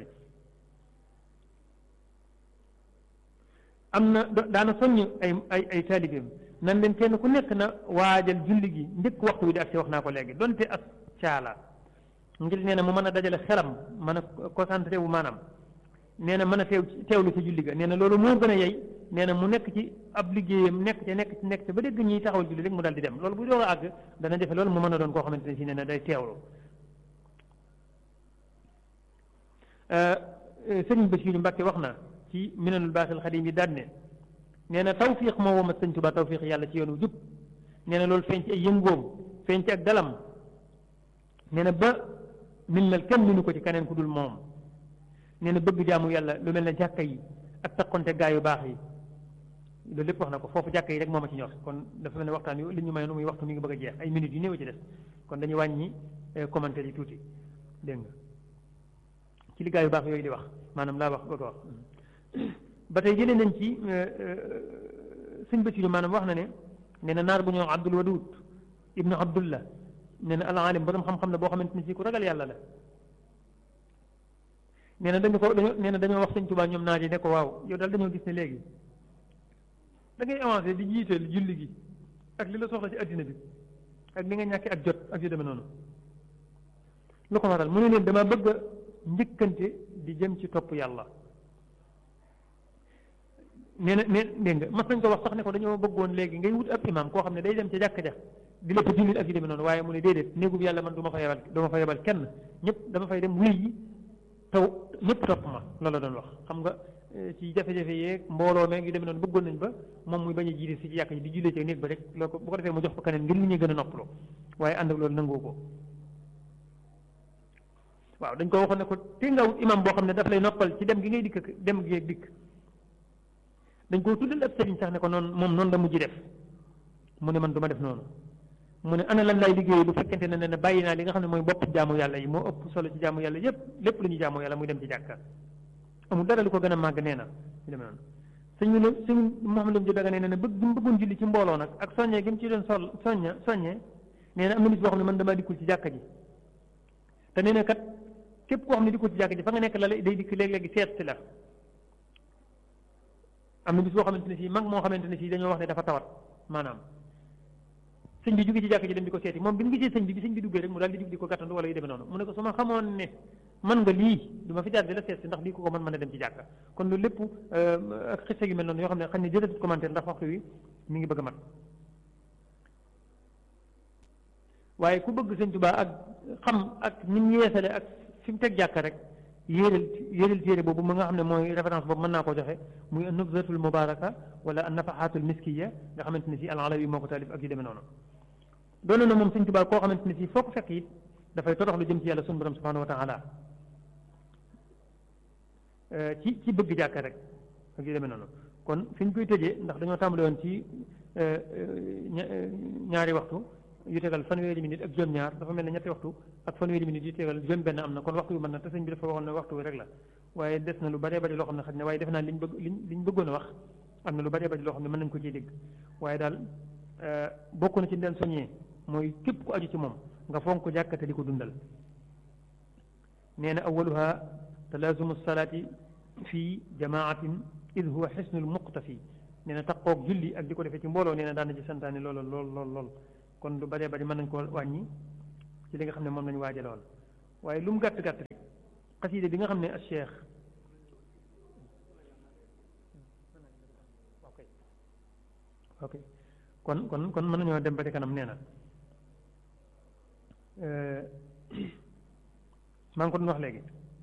am na daana soññ ay ay ay taalibeem nan leen kenn ku nekk na waajal julli gi njëkk waxtu wi di ak si wax naa ko léegi donte ak caala ngir nee na mu mën a dajale xelam mën a concentré wu maanaam nee na mën a teew teewlu ci julli ga nee na loolu moo gën a yey nee na mu nekk ci ab liggéeyam nekk ca nekk ci nekk ca ba dégg ñiy taxawal julli rek mu dal di dem loolu bu doog a àgg dana defe loolu mu mën a doon koo xamante ne si nee na day teewlu sëriñ Basiiru Mbàkke wax na ci minanul baaxil xadim yi daan ne nee na tawfiq moo womat sëñ Tuubaa tawfiq yàlla ci yoonu jub nee na loolu feeñ ci ay yëngoom feeñ ci ak dalam nee na ba min mel kenn minu ko ci keneen ku dul moom nee na bëgg jaamu yàlla lu mel ne jàkka yi ak takkonte gaa yu baax yi loolu lépp wax na ko foofu jàkka yi rek moo ma ci ñor kon dafa mel ne waxtaan yu li ñu mayoon muy waxtu mi ngi bëgg a jeex ay minutes yu néew ci des kon dañuy wàññi commentaire yi tuuti dégg nga ci li gaa yu baax yooyu di wax maanaam laa wax bëgg a wax ba tey jëlee nañ ci sëñ Basiru maanaam wax na ne nee na naar bu ñëw Abdul Wadud ibnu Abdullah nee na al alim borom xam-xam la boo xamante ni si ku ragal yàlla la nee na dañu ko dañoo nee na dañoo wax sëñ Tuubaa ñoom naar yi ne ko waaw yow daal dañoo gis ne léegi da ngay avancé di jiiteel julli gi ak li la soxla ci addina bi ak li nga ñàkkee ak jot ak yu demee noonu lu ko waral mu ne leen dama bëgg a njëkkante di jëm ci topp yàlla nee na nee dégg nga mas nañ ko wax sax ne ko dañoo bëggoon léegi ngay wut ab imam koo xam ne day dem ca jàkka ja di la fa jullil ak yu demee noonu waaye mu ne déedéet néegub yàlla man du ma fa yebal du ma fa yebal kenn ñëpp dama fay dem wuy yi taw ñëpp topp ma loolu la doon wax xam nga ci jafe-jafe yeeg mbooloo meeg yu demee noonu bëggoon nañ ba moom muy bañ a jiite si ci yàkk ji di jullee ci néeg ba rek loo ko bu ko defee mu jox ko keneen ngir li ñuy gën a noppaloo waaye ànd ak loolu nangoo ko waaw dañ ko waxoon ne ko te nga wut imam boo xam ne daf lay noppal ci dem gi ngay dikk dem gi dikk dañ koo tuddal ab sëriñ sax ne ko noonu moom noonu la mujj def mu ne man du ma def noonu mu ne ana lan lay liggéey bu fekkente ne ne bàyyi naa li nga xam ne mooy bopp jaamu yàlla yi moo ëpp solo ci jaamu yàlla yépp lépp lu ñu jaamu yàlla muy dem ci jàkka amul dara lu ko gën a màgg nee na ñu demee noonu sëñ bi ne sëñ Mouhamadou Diop daga nee na bëgg gi mu bëggoon julli ci mbooloo nag ak soññee gi mu ci doon sol soñña soññee nee na am na bis boo xam ne man damaa dikkul ci jàkka ji te nee na kat képp koo xam ne dikkul ci jàkka ji fa nga nekk la day dikk léeg-léegi seet si la am na bis boo xamante ne fii mag moo xamante ne fii dañoo wax ne dafa tawat maanaam sëñ bi jóge ci jàkk ji dem di ko seeti moom bi mu gisee sëñ bi bi sëñ bi duggee rek mu daal di jug di ko gàttandu wala yu demee noonu mu ne ko su ma xamoon ne man nga lii du ma fi jaar di la seet si ndax lii ko ko mën mën a dem ci jàkka kon loolu lépp ak xiste yu mel noonu yoo xam ne xam ne jëlatut commentaire ndax waxtu wi mi ngi bëgg a mat waaye ku bëgg sëñ Tuubaa ak xam ak ni mu yeesale ak fi mu teg jàkka rek yéeral yéeral téere boobu mu nga xam ne mooy référence boobu mën naa ko joxe muy an-nubzatul mubaraka wala an-nafahatul miskiya nga xamante ne si al-Alawi moo ko taalif ak yu demee noonu doon na moom sëñ Tuubaa koo xamante ne si foo ko fekk it dafay todox lu jëm ci yàlla sunu borom subhanahu wa taala ci ci bëgg jàkka rek ak yu demee noonu kon fi ñu koy tëjee ndax dañoo tàmbale woon ci ñaari waxtu yu tegal fanweeri minute ak juróom ñaar dafa mel ne ñetti waxtu ak fanweeri minute yu tegal juróom benn am na kon waxtu yu mën na te sëñ bi dafa waxoon ne waxtu wi rek la waaye des na lu bëree bëri loo xam ne xaj na waaye def naa liñ bëgg liñ liñ bëggoon a wax am na lu bëree bëri loo xam ne mën nañ ko ciy dégg waaye daal bokk na ci leen soññee mooy képp ku aju ci moom nga fonk ko jàkkate di ko dundal nee na awaluha talaazumu salaati fii jamaatin id huwa xisnul muqtafi nee na taqoog julli ak di ko defee ci mbooloo nee na daan na ci santaane lool lool lool lool kon lu bëree bëri mën nañ koo wàññi ci li nga xam ne moom lañu waaje lool waaye lu mu gàtt gàtt rek xasiide bi nga xam ne al cheikh ok kon kon kon mën nañoo dem ba ci kanam nee na maa ngi ko doon wax léegi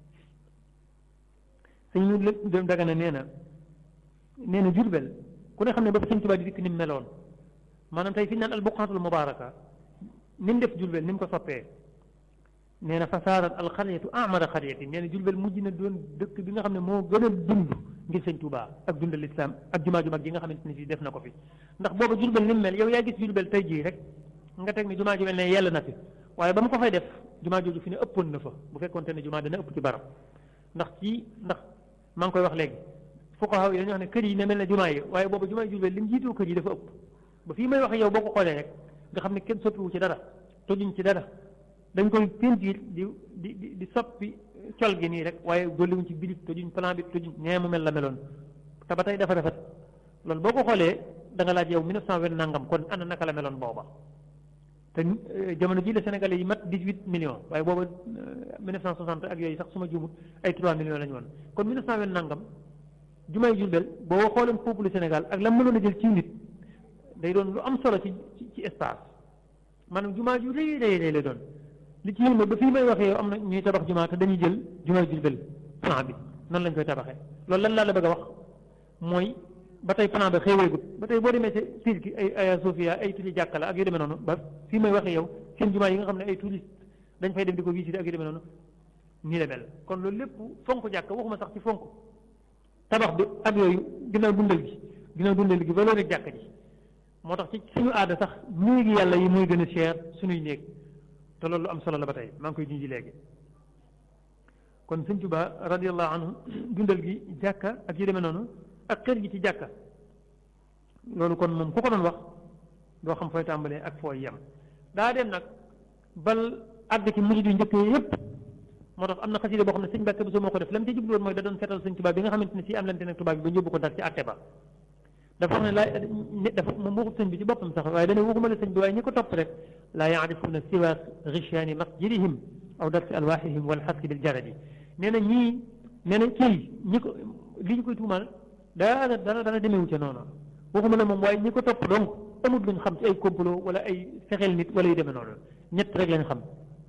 sëñ ñu dem dagana nee na nee na Jurbel ku ne xam ne ba fa sëñ Tuubaa di dikk ni mu meloon maanaam tey fi ñu naan al buqaatul mubaaraka ni mu def Jurbel ni mu ko soppee nee na fasaarat al xaryatu amara xaryati nee na Jurbel mujj na doon dëkk bi nga xam ne moo gën a dund ngir sëñ Tuubaa ak dundal lislaam ak jumaa ju mag ji nga xamante ne fii def na ko fi ndax booba Jurbel ni mu mel yow yaa gis Jurbel tey jii rek nga teg ne jumaa ju mel ne yell na fi waaye ba mu ko fay def jumaa jooju fi ne ëppoon na fa bu fekkoonte ne jumaa dana ëpp ci barab ndax ci ndax maa ngi koy wax léegi fuqahaa yi dañuy wax ne kër yi ne mel ne jumaa yi waaye booba jumaa yi Jurbel li mu jiitoo kër yi dafa ëpp ba fii may wax yow boo ko xoolee rek nga xam ne kenn soppiwu ci dara tojuñ ci dara dañ koy pentiir di di di di soppi col gi nii rek waaye dolliwuñ ci bilit tojuñ plan bi tojuñ nee mu mel la meloon te ba tey dafa rafet loolu boo ko xoolee da nga laaj yow 1920 nangam kon ana naka la meloon booba te jamono ji la Sénégalais yi mat 18 millions waaye booba 1960 ak yooyu sax su ma juumut ay 3 millions la ñu woon kon 1920 nangam jumaay Jurbel boo xooleen peuple Sénégal ak la mënoon a jël ci nit day doon lu am solo ci ci espace maanaam jumaa ju rëy rëy rëy lay doon li ci yéen ba fii may waxee yow am na ñuy tabax jumaa te dañuy jël jumaay Jurbel plan bi noonu lañ koy tabaxee loolu lan laa la bëgg a wax mooy ba tey plan ba xéeweegut ba tey boo demee ci Turquie ay Hagia Sophia ay turi jàkka la ak yu demee noonu ba fii may waxee yow seen jumaa yi nga xam ne ay touriste dañ fay dem di ko visiter ak yu demee noonu nii la mel kon loolu lépp fonk jàkka waxuma sax ci fonk tabax bi ak yooyu ginnaaw dundal gi ginnaaw dundal gi ba loolu rek jàkka ji moo tax ci suñu aada sax néegi yàlla yi mooy gën a cher suñuy néeg te loolu lu am solo la ba tey maa ngi koy junji léegi kon sëñ Tuubaa radiyallahu anhu dundal gi jàkka ak yu demee noonu ak kër gi ci jàkka loolu kon moom ku ko doon wax doo xam fooy tàmbalee ak fooy yem daa dem nag bal àgg ci murid yu njëkk yépp moo tax am na xasida boo xam ne sëñ Mbàkke Buso moo ko def la mu ci jubluwoon mooy da doon seetal sëñ Tuubaa bi nga xamante ne si am lante nag tubaab bi ba yóbbu ko dar ci àtte ba dafa wax ne laa dafa moom waxut sëñ bi ci boppam sax waaye dana waxuma la sëñ bi waaye ñi ko topp rek laa yaarifuuna siwa gishaani masjidihim aw darsi alwaahihim wal xaski bil jaradi nee na ñii nee na kii ñi ko li ñu koy tuumaal dara dara dara demewu ca noonu waxuma la moom waaye ñi ko topp donc amut luñ xam ci ay complot wala ay fexeel nit wala yu demee noonu ñett rek lañ xam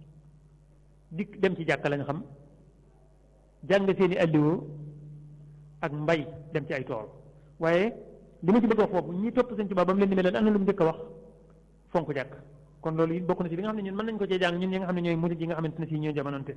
dikk dem ci jàkka lañ xam jàng seeni alliwoo ak mbay dem ci ay tool waaye li ma ci bëgg wax foofu ñi topp sëñ Tuubaa ba mu leen di mel am na lu mu njëkk a wax fonk jàkk kon loolu it bokk na ci li nga xam ne ñun mën nañ ko cee jàng ñun ñi nga xam ne ñooy murid yi nga xamante ne si ñooy jamonante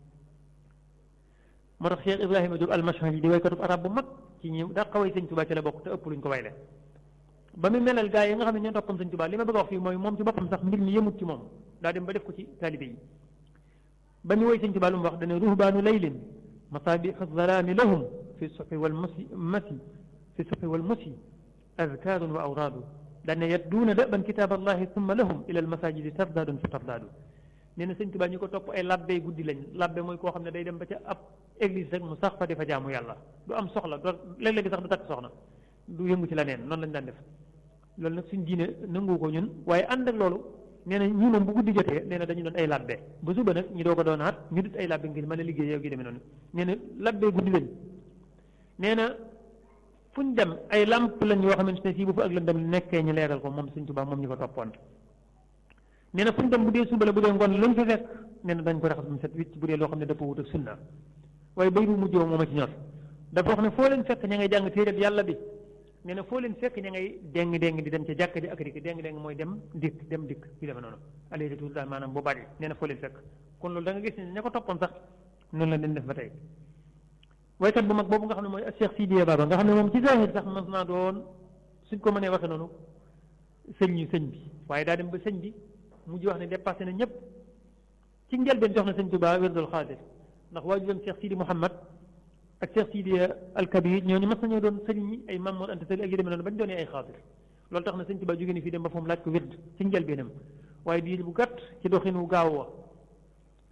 moo tax Cheikh Ibrahima Diop al-Mashhali di waykatub arab bu mag ci ñi daa xaway sëñ Tuubaa ci la bokk te ëpp luñ ko wayle ba mu melal gaa yi nga xam ne ñoo toppam sëñ Tuubaa li ma bëgg a wax fii mooy moom ci boppam sax mbir mi yëmut ci moom daa dem ba def ko ci taalibe yi ba mu woy sëñ Tuubaa lu mu wax dane ruhbaanu laylin masaabiixu zalaami lahum fi suxi wal masi masi fi suxi wal musi azkaarun wa awraadu dane yadduuna daban kitaab allahi summa lahum ila almasajidi tardaadun fa tardaadu nee na sëñ Tuubaa ñu ko topp ay labbe guddi lañ labbe mooy koo xam ne day dem ba ca ab église rek mu sax fa di fa jaamu yàlla du am soxla do léeg-léegi sax du takk soxna du yëngu ci la neen noonu lañ daan def loolu nag suñ diine nangu ko ñun waaye ànd ak loolu nee na ñii moom bu guddi jotee nee na dañu doon ay labbe ba suba nag ñu doo ko doonaat ñu dut ay labbe ngir mën a liggéey yow gi demee noonu nee na labbe guddi lañ nee na fu ñu dem ay lamp lañ yoo xamante ne sii bu fa ak lëndëm nekkee ñu leeral ko moom Sëñ Tuubaa moom ñu ko toppoon nee na fu ñu dem bu dee suba la bu dee ngoon luñ fa fekk nee na dañ ko raxas mu set wicc bu dee loo xam ne dafa wut ak sunna waaye bay bu mujjoo moom a ci ñor dafa wax ne foo leen fekk ña ngay jàng téereb yàlla bi nee na foo leen fekk ña ngay déng déng di dem ca jàkka ji ak dikk déng déng mooy dem dikk dem dikk yu demee noonu aller retour daal maanaam bu bari nee na foo leen fekk kon loolu da nga gis ne ña ko toppoon sax noonu la leen def ba tey waykat bu mag boobu nga xam ne mooy Cheikh Sidiya Baba nga xam ne moom ci zahir sax mas naa doon suñ ko mënee waxe noonu sëñ ñu sëñ bi waaye daa dem ba sëñ bi mujj wax ne dépassé na ñëpp ci njëlbeen jox na sëñ Tuubaa wérdul xaadir ndax waajuram Cheikh Sidi Mouhamad ak Cheikh Sidi al Kabir ñooñu mas nañoo doon sëriñ ñi ay Mamoor Anta Sali ak yu demee noonu bañ doonee ay xaadir loolu tax na sëñ Tuubaa jógee ni fii dem ba foofu laaj ko wérd ci njëlbeenam waaye diir bu gàtt ci doxin wu gaaw wa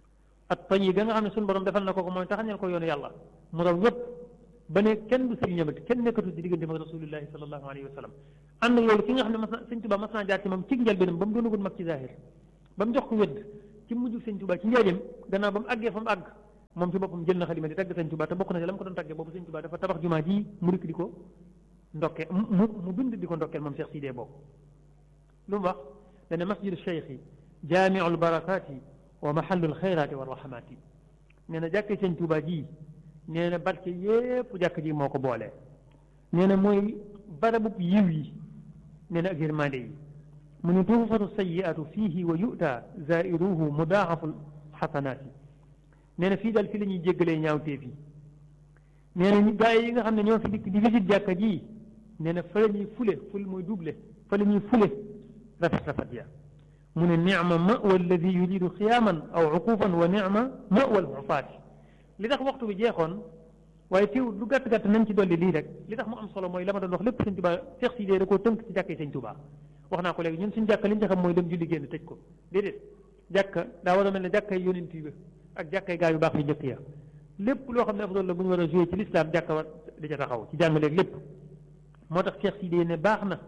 at tayi ga nga xam ne suñu borom defal na ko ko mooy taxañal ko yoonu yàlla mu raw ñëpp ba ne kenn du sëriñ ñamati kenn nekkatu ci diggante mag rasulillahi sallallahu alayhi wa sallam ànd ak loolu ki nga xam ne mas na sëñ Tuubaa mas naa jaar ci moom ci njëlbéenam ba mu doonagul mag ci zahir ba mu jox ko wedd ci mujj sëñ Tuubaa ci njaareem gannaaw ba mu àggee fa mu àgg moom ci boppam jël na xalima di tagg sëñ Tuubaa te bokk na ci la mu ko doon taggee boobu sëñ Tuubaa dafa tabax jumaa ji mu rikk di ko ndokkee mu mu bind di ko ndokkeel moom Cheikh Sidé boobu lu mu wax dana masjidu cheikhi jaamiul barakaati wa mahallul xayraati wa rahmaati nee na jàkkee sëñ Tuubaa ji nee na barke yépp jàkk ji moo ko boole nee na mooy barabub yiw yi nee na ak yërmande yi mu ne tuufatu sayiatu fiihi wa yu'ta zairuhu mudaaxaful xasanaati nee na fii daal fi la ñuy jéggalee ñaawteef yi nee na gaa yi nga xam ne ñoo fi dikk di visite jàkka ji nee na fa la ñuy fule ful mooy double fa la ñuy fule rafet rafet ya mu ne nicma mawa alladi yuridu xiyaaman aw uqufan wa nicma mawa almufaati li tax waxtu bi jeexoon waaye teew lu gàtt gàtt nañ ci dolli lii rek li tax mu am solo mooy la ma doon wax lépp sëñ Tuubaa Seex Sidé da koo tënk ci jàkkee sëñ Tuubaa wax naa ko léegi ñun suñu jàkka li ñu ci xam mooy dem julli génn tëj ko déedéet jàkka daa war a mel ne jàkkay yonent yi ak jàkkay gaa yu baax yu njëkk ya lépp loo xam ne afdal la bu ñu war a joué ci lislaam jàkka war di ca taxaw ci jàngaleeg lépp moo tax Seex Sidé ne baax na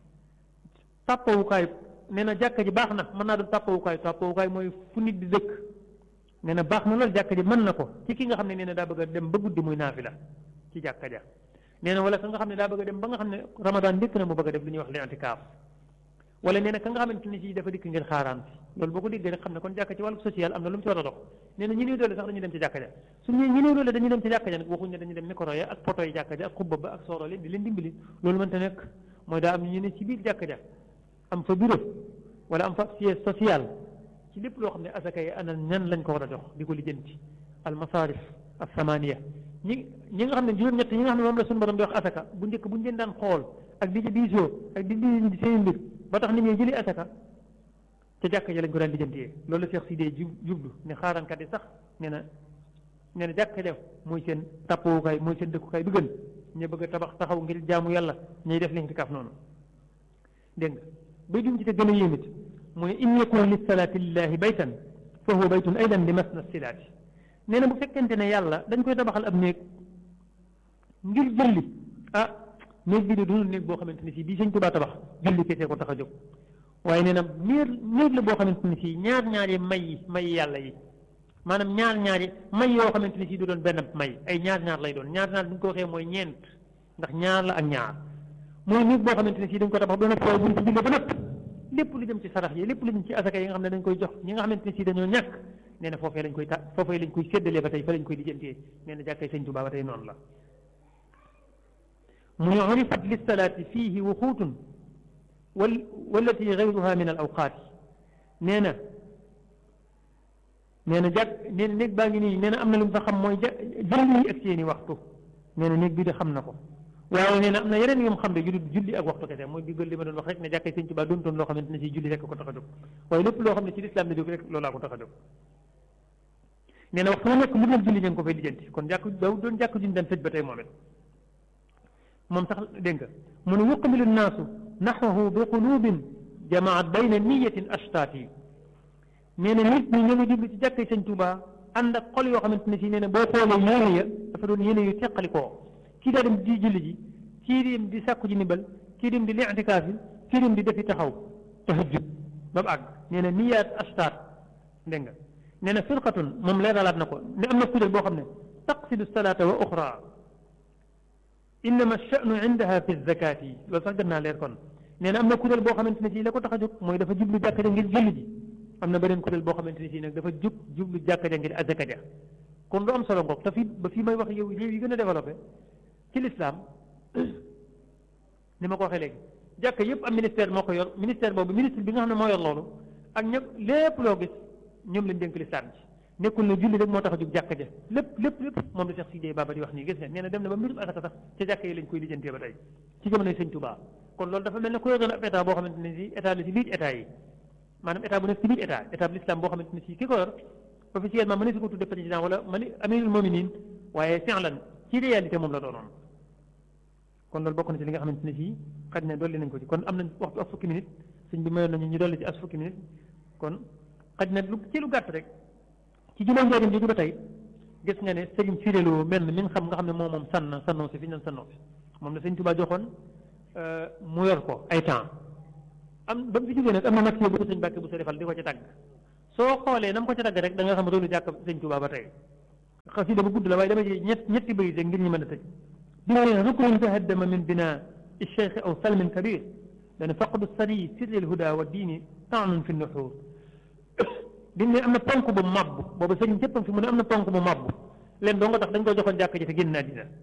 tàppawukaay nee na jàkka ji baax na mën naa doon tàppawukaay tàppawukaay mooy fu nit di dëkk nee na baax na loolu jàkka ji mën na ko ci ki nga xam ne nee na daa bëgg a dem ba guddi muy naafila ci jàkka ja nee na wala ka nga xam ne daa bëgg a dem ba nga xam ne ramadan dikk na mu bëgg a def lu ñuy wax li'tikaaf wala nee na ka nga xamante ne si dafa dikk ngir xaaraan si loolu boo ko déggee rek xam ne kon jàkka ci wàllu social am na lu mu ci war a dox nee na ñi néew doole sax dañuy dem ci jàkka ja su ñu ñi néew doole dañuy dem ci jàkka ja nag waxuñ ne dañuy dem micro ya ak poto yi jàkka ja ak xubba ba ak sooro leen di leen dimbali loolu mënta nekk mooy daa am ñu ne ci biir jàkka ja am fa bureau wala am fa siège social ci lépp loo xam ne asaka yi ana ñan lañ ko war a jox di ko lijjanti al masarif al samaniya ñi ñi nga xam ne juróom-ñett ñi nga xam ne moom la suñu borom di wax asaka bu njëkk bu ñu leen daan xool ak di ci diisoo ak di di seen mbir ba tax nit ñi jëli asaka ca jàkka ja lañ ko daan lijjantiyee loolu la Cheikh Sidé jublu ne xaaraankat yi sax nee na nee na jàkka ja mooy seen tàppawukaay mooy seen dëkkukaay bi gën ñu bëgg a tabax taxaw ngir jaamu yàlla ñuy def liñ ci kaaf noonu dégg nga bay dum ci te gën a yéemit mooy in yakun li salaati lillahi baytan fa huwa baytun aydan li masna silaati nee na bu fekkente ne yàlla dañ koy tabaxal ab néeg ngir julli ah néeg bi de dunul néeg boo xamante ne si bii sëñ Tuubaa tabax julli kese ko tax a jóg waaye nee na néeg néeg la boo xamante ne si ñaar ñaari may yi may yàlla yi maanaam ñaar ñaari may yoo xamante ne si du doon benn may ay ñaar ñaar lay doon ñaar ñaar bu ñu ko waxee mooy ñeent ndax ñaar la ak ñaar mooy néeg boo xamante ne si dañ ko tabax ba noppi waaye buñ ci jullee ba noppi lépp lu jëm ci sarax yi lépp lu jëm ci asaka yi nga xam ne dañ koy jox ñi nga xamante ne si dañoo ñàkk nee na foofee lañ koy ta foofee lañ koy séddalee ba tey fa lañ koy lijjantee nee na jàkkay sëñ Tuubaa ba tey noonu la mu ne urifat lissalaati fiihi wuxuutun wal wallati gayruha min al awqaati nee na nee na jàkk nee na néeg baa ngi nii nee na am na lu mu fa xam mooy ja julli yi ak seeni waxtu nee na néeg bi de xam na ko waaye nee na am na yeneen yom xam ne yu dul julli ak waxtu kese mooy diggal li ma doon wax rek ne jàkkee sëñ Tuubaa doon toon loo xamante ne si julli rek ko tax a jóg waaye lépp loo xam ne ci lislaam la jóg rek loolaa ko tax a jóg nee na waxtu mu nekk lu dul julli ñu ngi ko fay lijjanti kon jàkk daw doon jàkk juñ daan tëj ba tey moom it moom sax dégg nga mu ne yuqbilu nnaasu naxwahu bi qulubin jamaat bayna niyatin ashtaati nee na nit ñi ñu ngi jublu ci jàkkee sëñ Tuubaa ànd ak xol yoo xamante ne si nee na boo xoolee yéene ya dafa doon yéene yu teqalikoo kii daa dem di julli ji kii dem di sàkku ji nibal kii dem di li'tikaaf yi kii dem di defi taxaw tahajjud ba mu àgg nee na niyaat ashtaat dégg nga nee na firqatun moom leeralaat na ko ne am na kuréel boo xam ne taqsidu salaata wa uxra innama sha'nu indaha fi zakaati loolu sax gën naa leer kon nee na am na kuréel boo xamante ne si la ko tax a jóg mooy dafa jublu jàkka ja ngir julli ji am na beneen kuréel boo xamante ne si nag dafa jub jublu jàkka ja ngir azaka ja kon lu am solo ngoog te fii ba fii may wax yow réew yi gën a développé ci lislaam ni ma ko waxee léegi jàkka yëpp am ministère moo ko yor ministère boobu ministre bi nga xam ne moo yor loolu ak ñëpp lépp loo gis ñoom lañ dénk lislaam ji nekkul ne julli rek moo tax a jóg jàkka ja lépp lépp lépp moom la Cheikh Sidé Baba di wax nii gis nga nee na dem na ba mbirum asaka sax ca jàkka yi lañ koy lijjantee ba tey ci jamonoy sëñ Touba kon loolu dafa mel ne ku yoroon ab état boo xamante ne si état la si biir état yi maanaam état bu nekk ci biir état état bu l'islam boo xamante ne si ki ko yor officiellement mën na si ko tudde président wala mani amirul mominin waaye fi'lan ci réalité moom la doonoon kon loolu bokk na ci li nga xamante ne fii xaj na dolli nañ ko ci kon am nañ waxtu ak fukki minute sëñ bi mayoon nañu ñu dolli ci as fukki minute kon xaj na lu ci lu gàtt rek ci ci jumaa njaarim jooju ba tey gis nga ne sëriñ firéloo mel mi nga xam nga xam ne moom moom sann sannoo si fi ñu sannoo si moom la sëñ Tuubaa joxoon mu yor ko ay temps am ba mu fi jógee nag am na nag bu ko sëñ Mbàkke bu sa defal di ko ci tagg soo xoolee na mu ko ci tagg rek da nga xam loolu jàkk sëñ Tuubaa ba tey xasida bu gudd la waaye dama ci ñett ñetti bëy rek ngir ñu mën a tëj di nga ne ruknun tahaddama min bina الشيخ أو سلم كبير لأن فقد السري سر الهدى والدين طعن في النحور biñ ne am na ponk bu màbb boobu sëriñ cëppam fi mu ne am na ponk bu màbb leen doo nga tax dañ ko joxoon jàkk ji te génn naa dina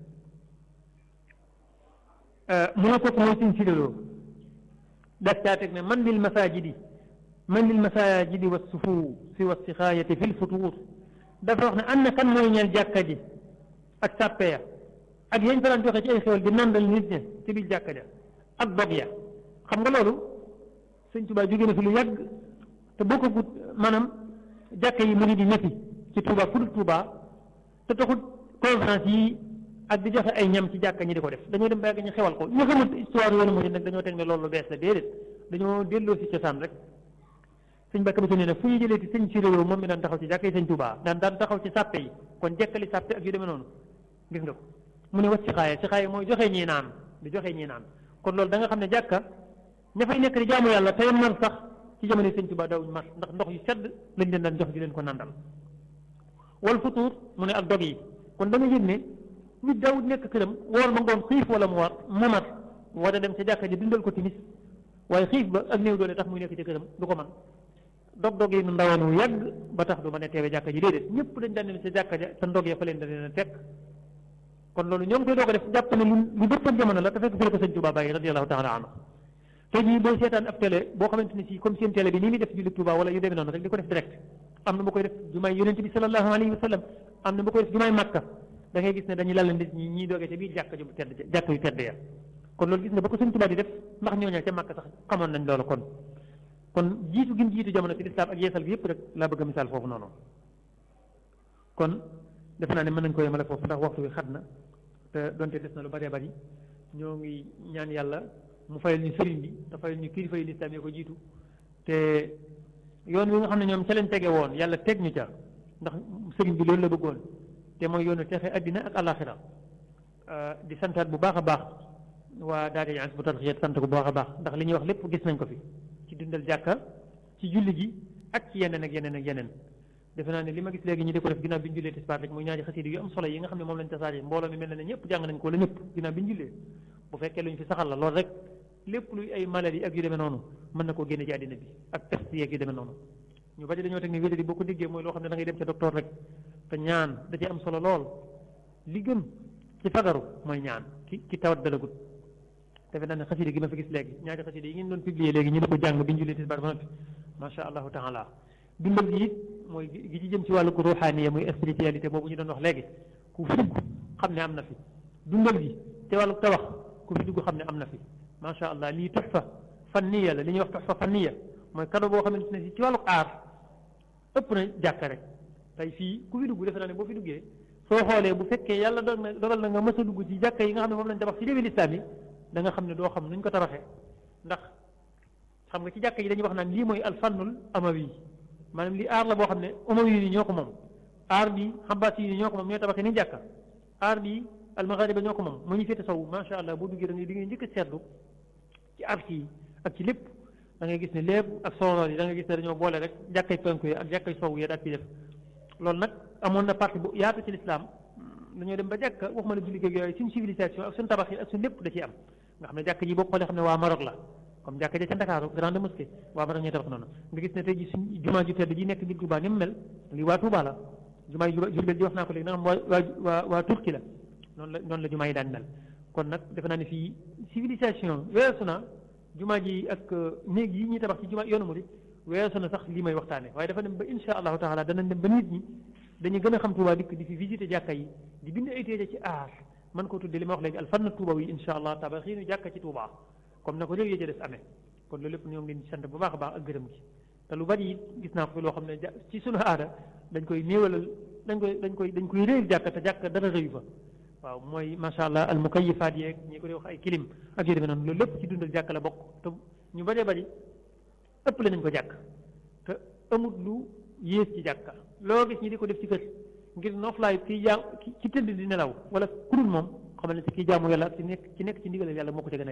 mu ne kooku mooy suñ sidaloo dak caa teg ne man lil masajidi man lil masajidi wa sufu fi wa sixaayati fi lfutuur dafa wax ne am na kan mooy ñeel jàkka ji ak sàppeya ak yañ fa daan joxe ci ay xewal di nandal nit ña ci biir jàkka ja ak dog ya xam nga loolu sëñ Tuubaa jóge na fi lu yàgg te boo ko gut maanaam jàkka yi mu ngi di ñetti ci Touba fu dul Touba te taxul conférence yi ak di joxe ay ñam ci jàkka ñi di ko def dañoo dem ba yàgg ñu xewal ko ñu xamul histoire yoonu mu nag dañoo teg ne loolu lu bees la déedéet dañoo delloo si cosaan rek sëñ Bakka bi nee na fu ñu jëlee ci sëñ Siré moom mi daan taxaw ci jàkka yi sëñ Touba daan daan taxaw ci sàppe yi kon jekkali sàppe ak yu demee noonu gis nga ko mu ne wat si xaaye si xaaye mooy joxe ñii naan di joxe ñii naan kon loolu da nga xam ne jàkka ña fay nekk di jaamu yàlla tey mar sax ci jamono sëñ Tuba daawuñ mar ndax ndox yu sedd lañ leen daan jox di leen ko nandal wal futuur mu ne ak dog yi kon da nga yëg ne nit daawut nekk këram woor ma ngoon xiif wala mu war mu mat war a dem ca jàkka ji dundal ko timis waaye xiif ba ak néew doole tax muy nekk ci këram du ko man dog-dog yi nu ndawaan wu yàgg ba tax du mën a teewe jàkka ji déedéet ñëpp dañ daan dem ca jàkka ja te ndog ya fa leen da leen a fekk kon loolu ñoo ngi koy doog a def jàpp ne lu lu dëppoon jamono la te fekk fi la ko sëñ Tuba bàyyi radiyallahu taala anhu te jii booy seetaan ab télé boo xamante ni si comme seen télé bi nii muy def julli Tuuba wala yu demee noonu rek di ko def direct am na bu koy def jumaay yonente bi sallallahu alayhi wa sallam am na bu koy def jumaay Makka da ngay gis ne dañuy lal nit ñi ñiy doogee ca biir jàkka ju tedd jàkka yu tedd ya kon loolu gis nga ba ko sëñ Tuuba di def ndax ñooñu ca Makka sax xamoon nañ loolu kon kon jiitu gin jiitu jamono ci lislaam ak yeesal gi yëpp rek laa bëgg a misaal foofu noonu kon defe naa ne mën nañ ko yemale foofu ndax waxtu bi xat na te donte des na lu bëree bëri ñoo ngi ñaan yàlla mu fayal ñu sëriñ bi te fayal ñu kilifa yi lislaam yi ko jiitu te yoon wi nga xam ne ñoom ca leen tege woon yàlla teg ñu ca ndax sëriñ bi loolu la bëggoon te mooy yoonu texe addina ak alaxira di santaat bu baax a baax waa daara yi bu tarxiyat sant ko bu baax a baax ndax li ñuy wax lépp gis nañ ko fi ci dundal jàkka ci julli gi ak ci yeneen ak yeneen ak yeneen defe naa ne li ma gis léegi ñu di ko def ginnaaw bi ñu jullee tisbaar rek muy ñaari xasida yu am solo yi nga xam ne moom lañ tasaare mbooloo mi mel na ne ñëpp jàng nañ ko wala ñëpp ginnaaw bi ñu jullee bu fekkee lu ñu fi saxal la loolu rek lépp luy ay maladie ak yu demee noonu mën na koo génne ci àddina bi ak peste yeeg yu demee noonu ñu bari dañoo teg ne wér di boo ko déggee mooy loo xam ne da ngay dem ca docteur rek te ñaan da ci am solo lool li gën ci fagaru mooy ñaan ki ki tawat dalagut defe naa ne xasida gi ma fi gis léegi ñaari xasida yi ngeen doon publier léegi ñu di ko jàng bi ñu jullee tisbaar ba noppi macha allahu taala dundal gi it mooy gi ci jëm ci wàllu ruuxaaniya muy spiritualité boobu ñu doon wax léegi ku fi dugg xam ne am na fi dundal gi te wàllu tawax ku fi dugg xam ne am na fi macha allah lii tuxfa fanniya la li ñuy wax tuxfa fanniya mooy kado boo xamante ne si ci wàllu aar ëpp na jàkka rek tey fii ku fi dugg defe naa ne boo fi duggee soo xoolee bu fekkee yàlla dogal na dogal na nga mës a dugg ci jàkka yi nga xam ne moom lañ tabax ci réewi lislaam yi da nga xam ne doo xam nuñ ko tabaxee ndax xam nga ci jàkka yi dañuy wax naan lii mooy alfannul amawi maanaam lii aar la boo xam ne amawi yi ñoo ko moom aar bi xambaas yi ñoo ko moom ñoo tabaxee ni jàkka aar bi almaghariba ñoo ko moom mu ñu féete sow macha allah boo duggee da ngay di ngay njëkk a seetlu ci arc yi ak ci lépp da ngay gis ne lépp ak sooroor yi da ngay gis ne dañoo boole rek jàkkay penku yi ak jàkkay sow yi daal ci def loolu nag amoon na partie bu yaatu ci lislaam dañoo dem ba jàkka waxuma la julli yooyu suñ civilisation ak suñ tabax yi ak suñ lépp da ciy am nga xam ne jàkk ji boo xoolee xam ne waa Maroc la comme jàkka ja ca Ndakaaru grande mosquée waa Maroc ñuy tabax noonu nga gis ne tey ji suñ jumaa ju tedd ji nekk biir Touba ni mu mel lii waa Touba la jumaa yi Jurbel ji wax naa ko léegi nga xam waa waa waa Turquie la noonu la noonu la jumaa yi daan mel kon nag defe naa ne fii civilisation weesu na jumaa ji ak néeg yi ñuy tabax ci jumaa yoonu murid weesu na sax lii may waxtaane waaye dafa dem ba insha allahu taala danañ dem ba nit ñi dañuy gën a xam Touba dikk di fi visité jàkka yi di bind ay téere ci aar man ko tudde li ma wax léegi alfann Touba yi insha allah tabaxiinu jàkka ci Touba comme na ko réew yee ca des amee kon loolu lépp ñoo ngi leen sant bu baax a baax ak gërëm gi te lu bari it gis naa ko fi loo xam ne ci sunu aada dañ koy néewalal dañ koy dañ koy dañ koy réyal jàkka te jàkka dara rëyu fa waaw mooy macha allah al mukayifaat yeeg ñi ko di wax ay kilim ak yu demee noonu loolu lépp ci dundal jàkka la bokk te ñu bëree bëri ëpp le nañ ko jàkk te amut lu yées ci jàkka loo gis ñi di ko def ci kër ngir noflaay kii jaam ki tëdd di nelaw wala kurul moom xamal ne ci kii jaamu yàlla ak ci nekk ci nekk ci ndigalal yàlla moo ko ca gën a